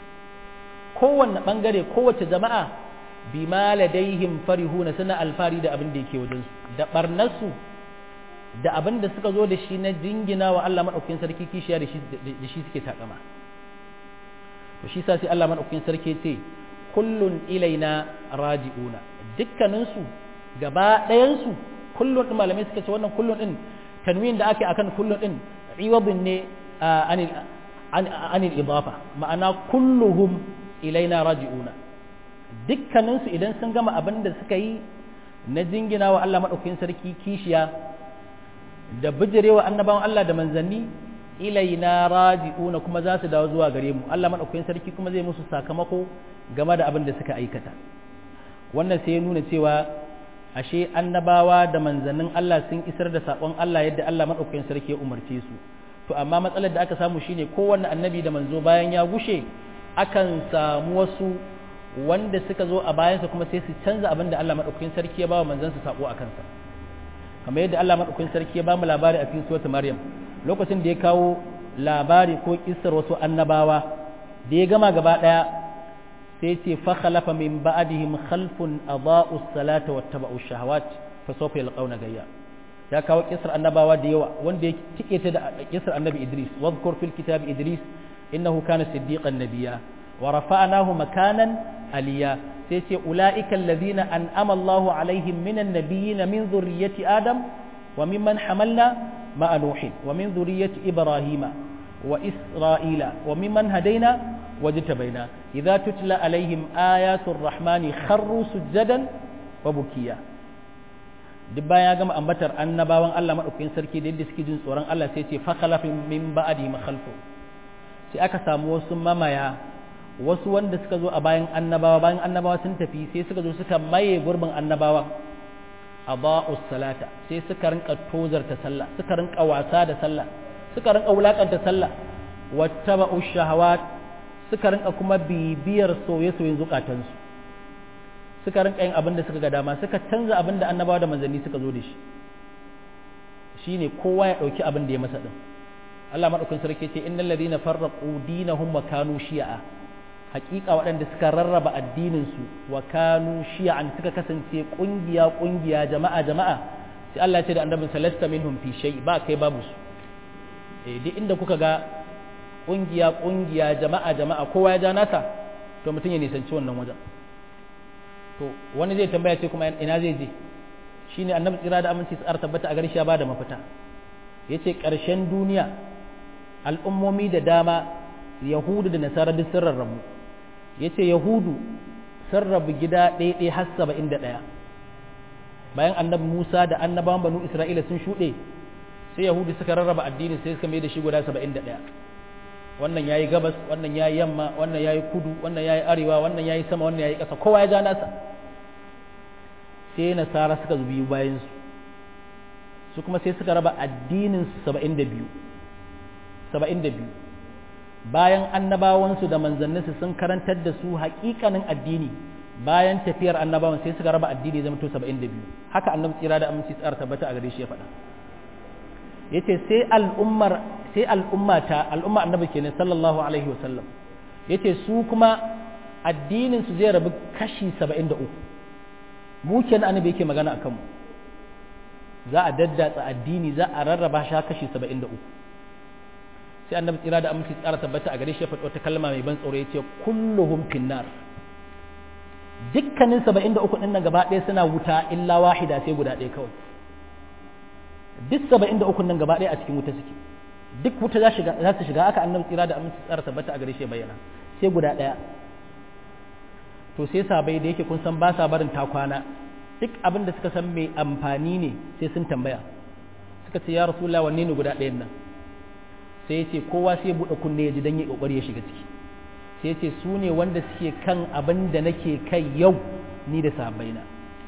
Speaker 1: kowanne bangare kowace jama'a bima ladaihim farihuna suna alfari da abin da yake wajensu da barnarsu da abin da suka zo da shi na jingina wa Allah maɗaukakin sarki kishiya da shi suke takama to shi sa sai Allah maɗaukakin sarki ce kullun ilaina raji'una dukkaninsu gaba ɗayansu kullun ɗin malamai suka ce wannan kullun ɗin tanwin da ake akan kullun ɗin iwadun ne anil idafa ma'ana kulluhum ilaina raji'una dukkaninsu idan sun gama abin da suka yi na jingina wa Allah maɗaukakin sarki kishiya da bijirewa annabawan Allah da manzanni ilaina raji'una kuma za su dawo zuwa gare mu Allah maɗaukakin sarki kuma zai musu sakamako game da abin da suka aikata wannan sai ya nuna cewa ashe annabawa da manzannin Allah sun isar da saƙon Allah yadda Allah maɗaukakin sarki ya umarce su to amma matsalar da aka samu shine kowanne annabi da manzo bayan ya gushe akan samu wasu wanda suka zo a bayansa kuma sai su canza abin da Allah maɗaukakin sarki ya ba wa manzansa saƙo a kansa kamar yadda Allah maɗaukakin sarki ya ba mu labari a cikin suratul Maryam lokacin da ya kawo labari ko kissar wasu annabawa da ya gama gaba ɗaya sai ce fa khalafa min ba'dihim khalfun adaa'u salata wattaba'u shahawat fa sawfa yalqawna gayya ya kawo kissar annabawa da yawa wanda ya tike ta da kissar annabi Idris wadhkur fil kitab Idris innahu kana siddiqan nabiyya wa rafa'nahu makanan aliya sai ce ula'ika allazina an'ama Allahu alaihim minan nabiyyin min zurriyyati Adam wa mimman hamalna ma'a Nuhin wa min zurriyyati Ibrahima wa Isra'ila wa mimman hadaina wajtabaina idza tutla alaihim ayatul rahmani kharru sujadan wa bukiya duk bayan ya gama ambatar annabawan Allah madaukakin sarki da yadda suke jin tsoron Allah sai ce fa khalafin min ba'di ma khalfu sai aka samu wasu mamaya wasu wanda suka zo a bayan annabawa bayan annabawa sun tafi sai suka zo suka maye gurbin annabawa aba'us salata sai suka rinka tozarta sallah suka rinka wasa da sallah suka rinka wulakanta sallah wattaba'u shahawat suka rinka kuma bibiyar soye-soyen zukatansu suka rinka yin abin da suka ga dama suka canza abin da annabawa da manzanni suka zo da shi shine kowa ya dauki abin da ya masa din Allah madaukakin sarki ce innal ladina farraqu dinahum wa kanu shi'a hakika waɗanda suka rarraba addinin su wa kanu shi'an suka kasance kungiya kungiya jama'a jama'a sai Allah ya ce da annabin salasta minhum fi shay ba kai babu su eh duk inda kuka ga kungiya kungiya jama'a jama'a kowa ya ja nasa to mutum ya nisanci wannan wajen to wani zai tambaya ce kuma ina zai je shine annabi tsira da aminci tsara tabbata a gare shi ya bada mafita yace ƙarshen duniya al'ummomi da dama yahudu da nasara duk sun rarrabu yace yahudu sun rabu gida ɗaya ɗaya har saba'in da ɗaya bayan annabi musa da annabawan banu isra'ila sun shuɗe sai yahudu suka rarraba addini sai suka mai da shi guda saba'in da ɗaya wannan yayi gabas wannan yayi yamma wannan yayi kudu wannan yayi arewa wannan yayi sama wannan yayi ƙasa kowa ya ja nasa sai nasara suka zubi bayan su su kuma sai suka raba addinin su 72 72 bayan annabawan su da manzannin su sun karantar da su haƙiƙanin addini bayan tafiyar annabawan sai suka raba addini zama to 72 haka annabi tsira da aminci tsara tabbata a gare shi ya faɗa yace sai al'ummar sai al'ummata al'umma annabi kenan sallallahu alaihi wasallam yace su kuma addinin su zai rabu kashi 73 mu kenan annabi yake magana akan mu za a daddatsa addini za a rarraba shi kashi 73 sai annabi tsira da aminci tsara tabbata a gare shi ya faɗi wata kalma mai ban tsoro yace kulluhum finnar dukkanin 73 din nan gaba ɗaya suna wuta illa wahida sai guda ɗaya kawai duk saba'in da ukun nan gaba ɗaya a cikin wuta suke duk wuta za su shiga aka annabi tsira da aminci tsara tabbata a gare shi bayyana sai guda ɗaya to sai sabai da yake kun san ba sa barin takwana duk abin da suka san mai amfani ne sai sun tambaya suka ce ya rasulullah wanne ne guda ɗayan nan sai ya ce kowa sai buɗe kunne ya ji dan ya kokari ya shiga ciki sai ya ce su ne wanda suke kan abin da nake kai yau ni da sahabbaina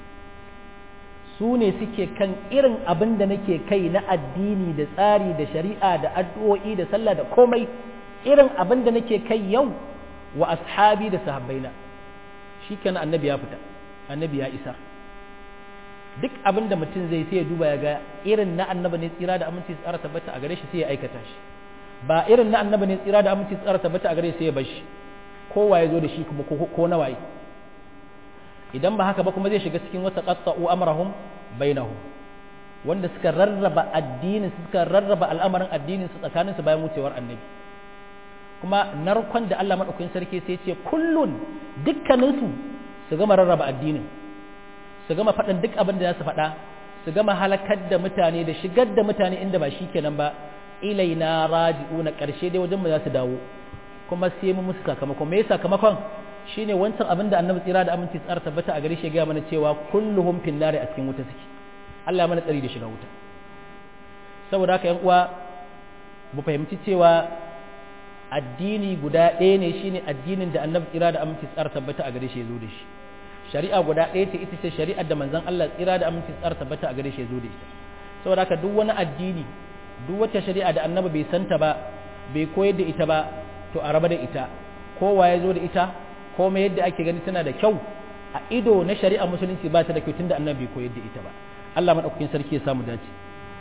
Speaker 1: su ne suke kan irin abin da nake kai na addini da tsari da shari'a da addu'o'i da sallah da komai irin abin da nake kai yau wa ashabi da sahabbaina shi kenan annabi ya fita annabi ya isa duk abin da mutum zai sai ya duba ya ga irin na annabi ne tsira da aminci tsara tabbata a gare shi sai ya aikata shi ba irin na annabi ne tsira da aminci tsara tabbata a gare shi sai ya bar shi kowa ya zo da shi kuma ko na waye idan ba haka ba kuma zai shiga cikin wata qatta'u amrahum bainahum wanda suka rarraba addinin suka rarraba al'amarin addinin su tsakanin su bayan wucewar annabi kuma narkon da Allah madaukakin sarki sai ce kullun dukkanin su su gama rarraba addinin su gama faɗin duk abin da za su faɗa su gama halakar da mutane da shigar da mutane inda ba shi kenan ba ilaina raji'una ƙarshe dai wajen mu za su dawo kuma sai mu musu sakamakon me sakamakon shine wancan abin da annabi tsira da aminci tsara tabbata a gare shi ga mana cewa kulluhum fin nari a cikin wuta suke Allah mana tsari da shiga wuta saboda haka yan uwa mu fahimci cewa addini guda ɗaya ne shine addinin da annabi tsira da aminci tsara tabbata a gare shi ya zo da shi shari'a guda ɗaya ce ita ce shari'ar da manzon Allah tsira da aminci tsara tabbata a gare shi ya zo da ita saboda haka duk wani addini duk wata shari'a da annabi bai santa ba bai koyar da ita ba to a raba da ita kowa ya zo da ita komai yadda ake gani tana da kyau a ido na shari'a musulunci ba ta da kyau tunda annabi bai koyar da ita ba Allah madaukakin sarki ya samu dace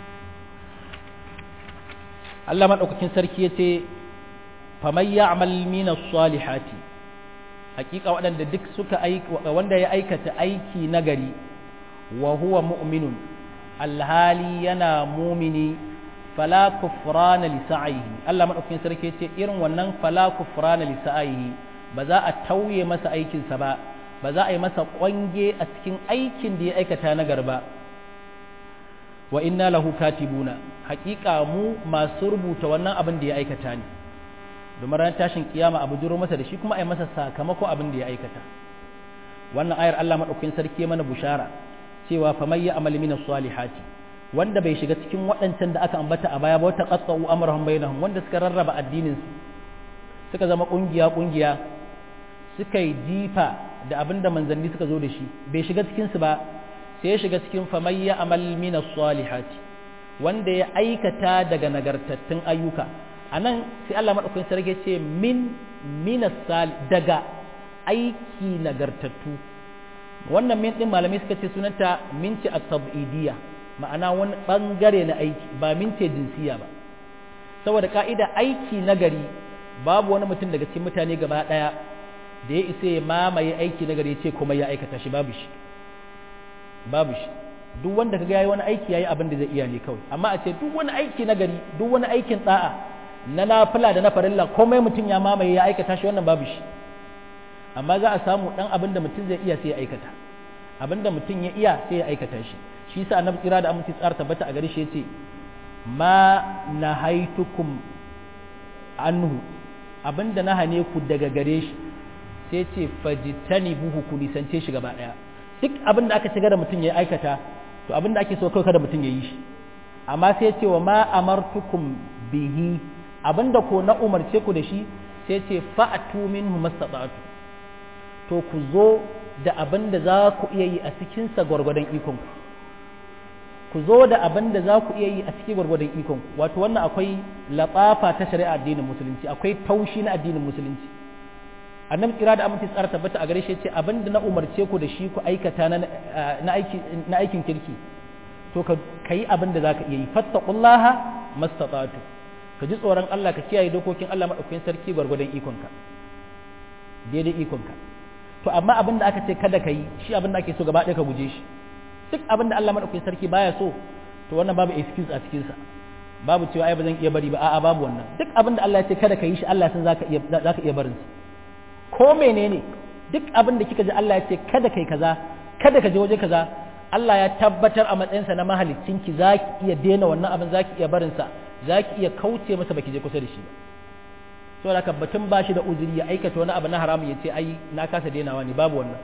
Speaker 1: Allah madaukakin sarki ya ce faman ya'mal min as-salihati hakika waɗanda duk suka wanda ya aikata aiki nagari wa huwa mu'minun alhali yana mumini fala kufrana li sa'ihi Allah madaukakin sarki ce irin wannan fala kufrana li sa'ihi ba za a tauye masa aikin sa ba ba za a yi masa kwange a cikin aikin da ya aikata na garba wa inna lahu katibuna hakika mu masu rubuta wannan abin da ya aikata ne domin ran tashin kiyama abu jiro masa da shi kuma a yi masa sakamako abin da ya aikata wannan ayar Allah madaukakin sarki mana bushara cewa faman ya amal min salihati wanda bai shiga cikin waɗancan da aka ambata a baya ba wata qatta'u amrahum bainahum wanda suka rarraba addinin su suka zama kungiya kungiya suka yi jifa da abinda manzanni suka zo da shi bai shiga cikin su ba sai ya shiga cikin faman ya amal min salihati wanda ya aikata daga nagartattun ayyuka anan sai Allah madaukakin sarki ce min minas daga aiki nagartattu wannan min din malamai suka ce sunanta minci at-tab'idiyya ma'ana wani bangare na aiki ba mince jinsiya ba saboda ka'ida aiki nagari babu wani mutum daga cikin mutane gaba daya da ya isa ya mamaye aiki nagari ya ce kuma ya aikata shi babu shi babu shi duk wanda kaga yayi wani aiki yayi abin da zai iya ne kawai amma a ce duk wani aiki nagari duk wani aikin da'a na nafila da na farilla komai mutum ya mamaye ya aikata shi wannan babu shi amma za a samu dan abin da mutum zai iya sai ya aikata abin da mutum ya iya sai ya aikata shi shi sa annabi kira da aminci tsara tabbata a gare shi yace ma nahaitukum anhu abin da na hane ku daga gare shi sai ce fajitani buhu ku nisance shi gaba daya duk abin da aka shiga da mutum ya aikata to abin da ake so kawai kada mutum ya yi shi amma sai ce wa ma amartukum bihi abinda ko na umarce ku da shi sai ce fa'atu minhu mastata'tu to ku zo da abinda za ku iya yi a cikin sa gwargwadon ikon ku ku zo da abinda za ku iya yi a cikin gwargwadon ikon ku wato wannan akwai latsafa ta shari'a addinin musulunci akwai taushi na addinin musulunci annabi kira da aminci tsara tabbata a gare shi ce abinda na umarce ku da shi ku aikata na aikin kirki to ka yi abin da za ka iya yi fattakullaha mastata'tu ka ji tsoron Allah ka kiyaye dokokin Allah maɗaukakin sarki gwargwadon ikonka daidai ikonka to amma abin da aka ce kada ka yi shi abin da ake so gaba ɗaya ka guje shi duk abin da Allah maɗaukakin sarki baya so to wannan babu excuse a cikinsa babu cewa ai ba zan iya bari ba a'a babu wannan duk abin da Allah ya ce kada ka yi shi Allah san zaka iya zaka iya barin ko menene duk abin da kika ji Allah ya ce kada kai kaza kada ka je waje kaza Allah ya tabbatar a matsayinsa na mahaliccinki za ki iya daina wannan abin za ki iya barinsa za ki iya kauce masa baki je kusa da shi ba so da batun ba shi da uzuri ya aikata wani abu na haramun ya ce ai na kasa dainawa ne babu wannan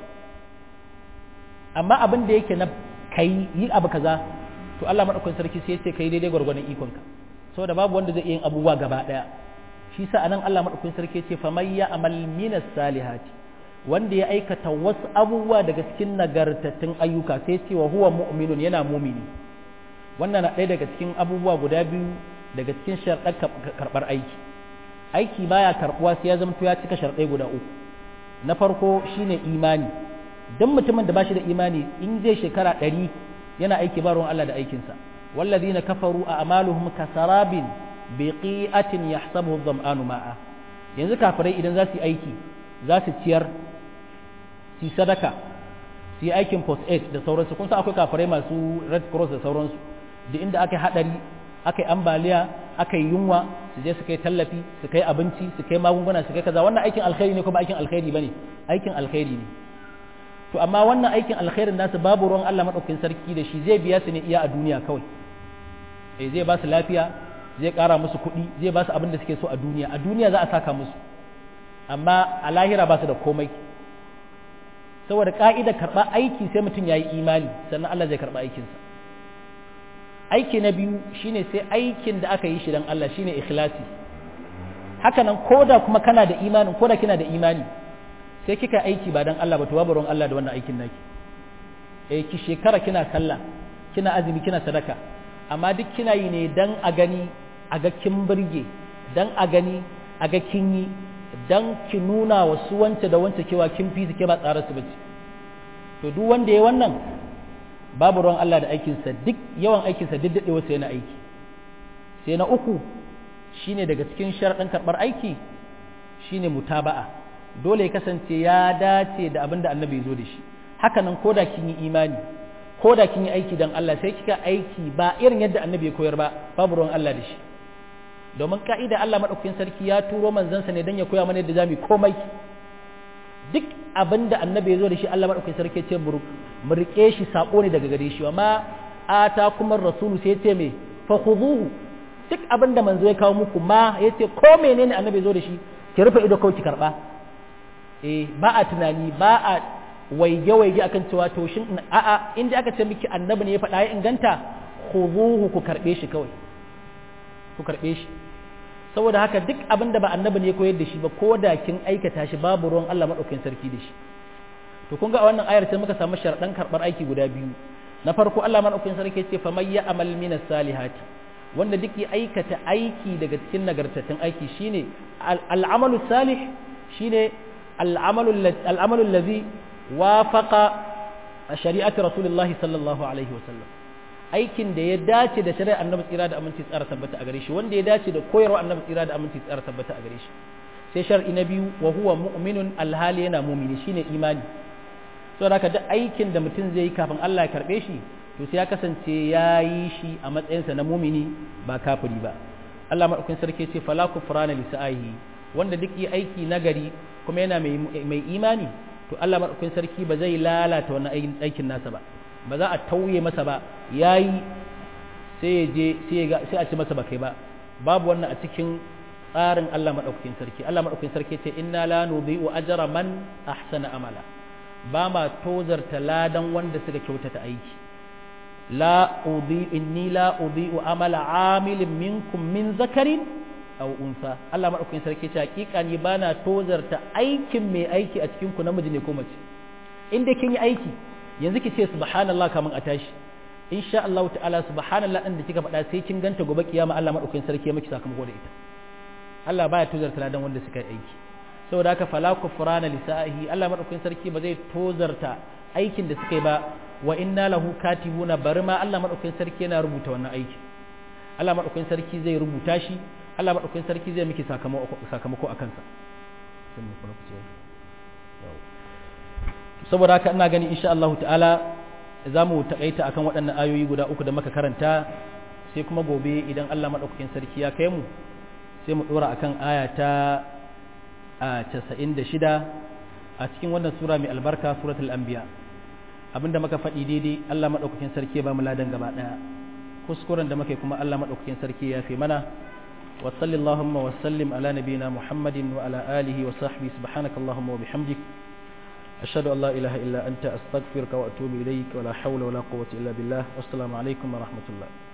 Speaker 1: amma abin da yake na kai yi abu kaza to Allah madaukakin sarki sai ya ce kai daidai gwargwadon ikonka saboda babu wanda zai iya yin abubuwa gaba daya shi sa anan Allah madaukakin sarki ya ce faman ya amal minas salihati wanda ya aikata wasu abubuwa daga cikin nagartattun ayyuka sai ce wa huwa mu'minun yana mumini wannan na ɗaya daga cikin abubuwa guda biyu daga cikin sharɗar karɓar aiki aiki baya karɓuwa sai ya zamto ya cika sharɗai guda uku na farko shine imani don mutumin da ba shi da imani in zai shekara ɗari yana aiki ba ruwan Allah da aikinsa wallazina kafaru a amaluhum kasarabin biqi'atin yahsabuhu dhama'anu ma'a yanzu kafirai idan za su yi aiki za su ciyar su sadaka su yi aikin post aid da sauransu kun san akwai kafirai masu red cross da sauransu da inda aka yi hadari aka yi ambaliya aka yi yunwa su je su kai tallafi su kai abinci su kai magunguna su kai kaza wannan aikin alkhairi ne kuma aikin alkhairi bane aikin alkhairi ne to amma wannan aikin alkhairin nasu babu ruwan Allah madaukakin sarki da shi zai biya su ne iya a duniya kawai eh zai ba su lafiya zai kara musu kuɗi zai ba su abin da suke so a duniya a duniya za a saka musu amma a lahira ba su da komai saboda ka'ida karɓa aiki sai mutum ya yi imani sannan Allah zai karɓa aikinsa aiki na biyu shine sai aikin da aka yi shi don Allah shine ikhlasi hakanan koda kuma kana da imani koda kina da imani sai kika aiki ba don Allah ba to babu ruwan Allah da wannan aikin naki eh ki shekara kina sallah kina azumi kina sadaka amma duk kina yi ne dan a gani a ga kin burge dan a gani a ga kin yi dan ki nuna wa su wance da wance kewa kin fi su ke ba tsara su bace to duk wanda ya wannan babu ruwan Allah da aikinsa duk yawan aikinsa duk daɗewa sai na aiki sai na uku shine daga cikin sharaɗin karɓar aiki shine mutaba'a dole ya kasance ya dace da abin da annabi zo da shi hakanan ko da kin yi imani ko da kin yi aiki don Allah sai kika aiki ba irin yadda annabi ya koyar ba babu ruwan Allah da shi domin ka'ida Allah maɗaukakin sarki ya turo manzansa ne don ya koya mana yadda za mu komai duk abin da annabi ya zo da shi Allah maɗaukakin sarki ya ce mu riƙe shi saƙo ne daga gare shi wa ma ata kuma rasulu sai ya ce me fa khuduhu duk abin da manzo ya kawo muku ma ya ce ko menene annabi ya zo da shi ki rufe ido kawai ki karɓa eh ba a tunani ba a waige-waige akan cewa to shin a'a inda aka ce miki annabi ne ya faɗa ya inganta khuduhu ku karbe shi kawai ku karbe shi saboda haka duk abin da ba annabi ne ya koyar da shi ba ko da kin aikata shi babu ruwan Allah madaukakin sarki da shi to kun ga a wannan ayar sai muka samu sharadan karbar aiki guda biyu na farko Allah madaukakin sarki ya ce fa may ya'mal minas salihati wanda duk ya aikata aiki daga cikin nagartattun aiki shine al'amalu salih shine al'amalu al'amalu allazi wafaqa shari'ati rasulullahi sallallahu alaihi wasallam aikin da ya dace da shari'ar annabi tsira da aminci tsara tabbata a gare shi wanda ya dace da koyarwa annabi tsira da aminci tsara tabbata a gare shi sai shar'i na biyu wa huwa mu'minun alhali yana mu'mini shine imani saboda haka duk aikin da mutum zai yi kafin Allah ya karbe shi to sai ya kasance ya yi shi a matsayinsa na mumini ba kafiri ba Allah madaukakin sarki ce fala kufrana li sa'ihi wanda duk yi aiki nagari kuma yana mai imani to Allah madaukakin sarki ba zai lalata wannan aikin nasa ba ba za a tauye masa ba yayi sai ya je sai ya sai a ci masa ba kai ba babu wannan a cikin tsarin Allah madaukakin sarki Allah madaukakin sarki ce inna la nudhi'u ajra man ahsana amala ba ma tozarta ladan wanda suka kyautata aiki la udhi inni la udhi'u amala amilin minkum min zakarin aw unsa Allah madaukakin sarki ce hakika ni bana tozarta aikin mai aiki a cikin ku namiji ne ko mace inda kin yi aiki yanzu ki ce subhanallah kamun a tashi insha Allah ta'ala subhanallah din da kika faɗa sai kin ganta gobe kiyama Allah madaukakin sarki ya miki sakamako da ita Allah baya tozarta ladan wanda suka yi aiki saboda haka fala kufrana lisa'ihi Allah madaukakin sarki ba zai tozarta aikin da suka yi ba wa inna lahu katibuna bari ma Allah madaukakin sarki yana rubuta wannan aiki Allah madaukakin sarki zai rubuta shi Allah madaukakin sarki zai miki sakamako sakamako akan sa saboda haka ina gani insha Allah ta'ala za mu takaita akan waɗannan ayoyi guda uku da muka karanta sai kuma gobe idan Allah madaukakin sarki ya kai mu sai mu dora akan aya ta a 96 a cikin wannan sura mai albarka suratul anbiya abinda muka faɗi daidai Allah madaukakin sarki ya ba mu ladan gaba daya kuskuren da muke kuma Allah madaukakin sarki ya fi mana wa sallallahu wa sallim ala nabiyyina muhammadin wa ala alihi wa sahbihi subhanakallahumma wa bihamdik ashhadu an la ilaha illa anta astaghfiruka wa atubu ilaik wa la hawla wa la quwwata illa billah wassalamu alaikum wa rahmatullah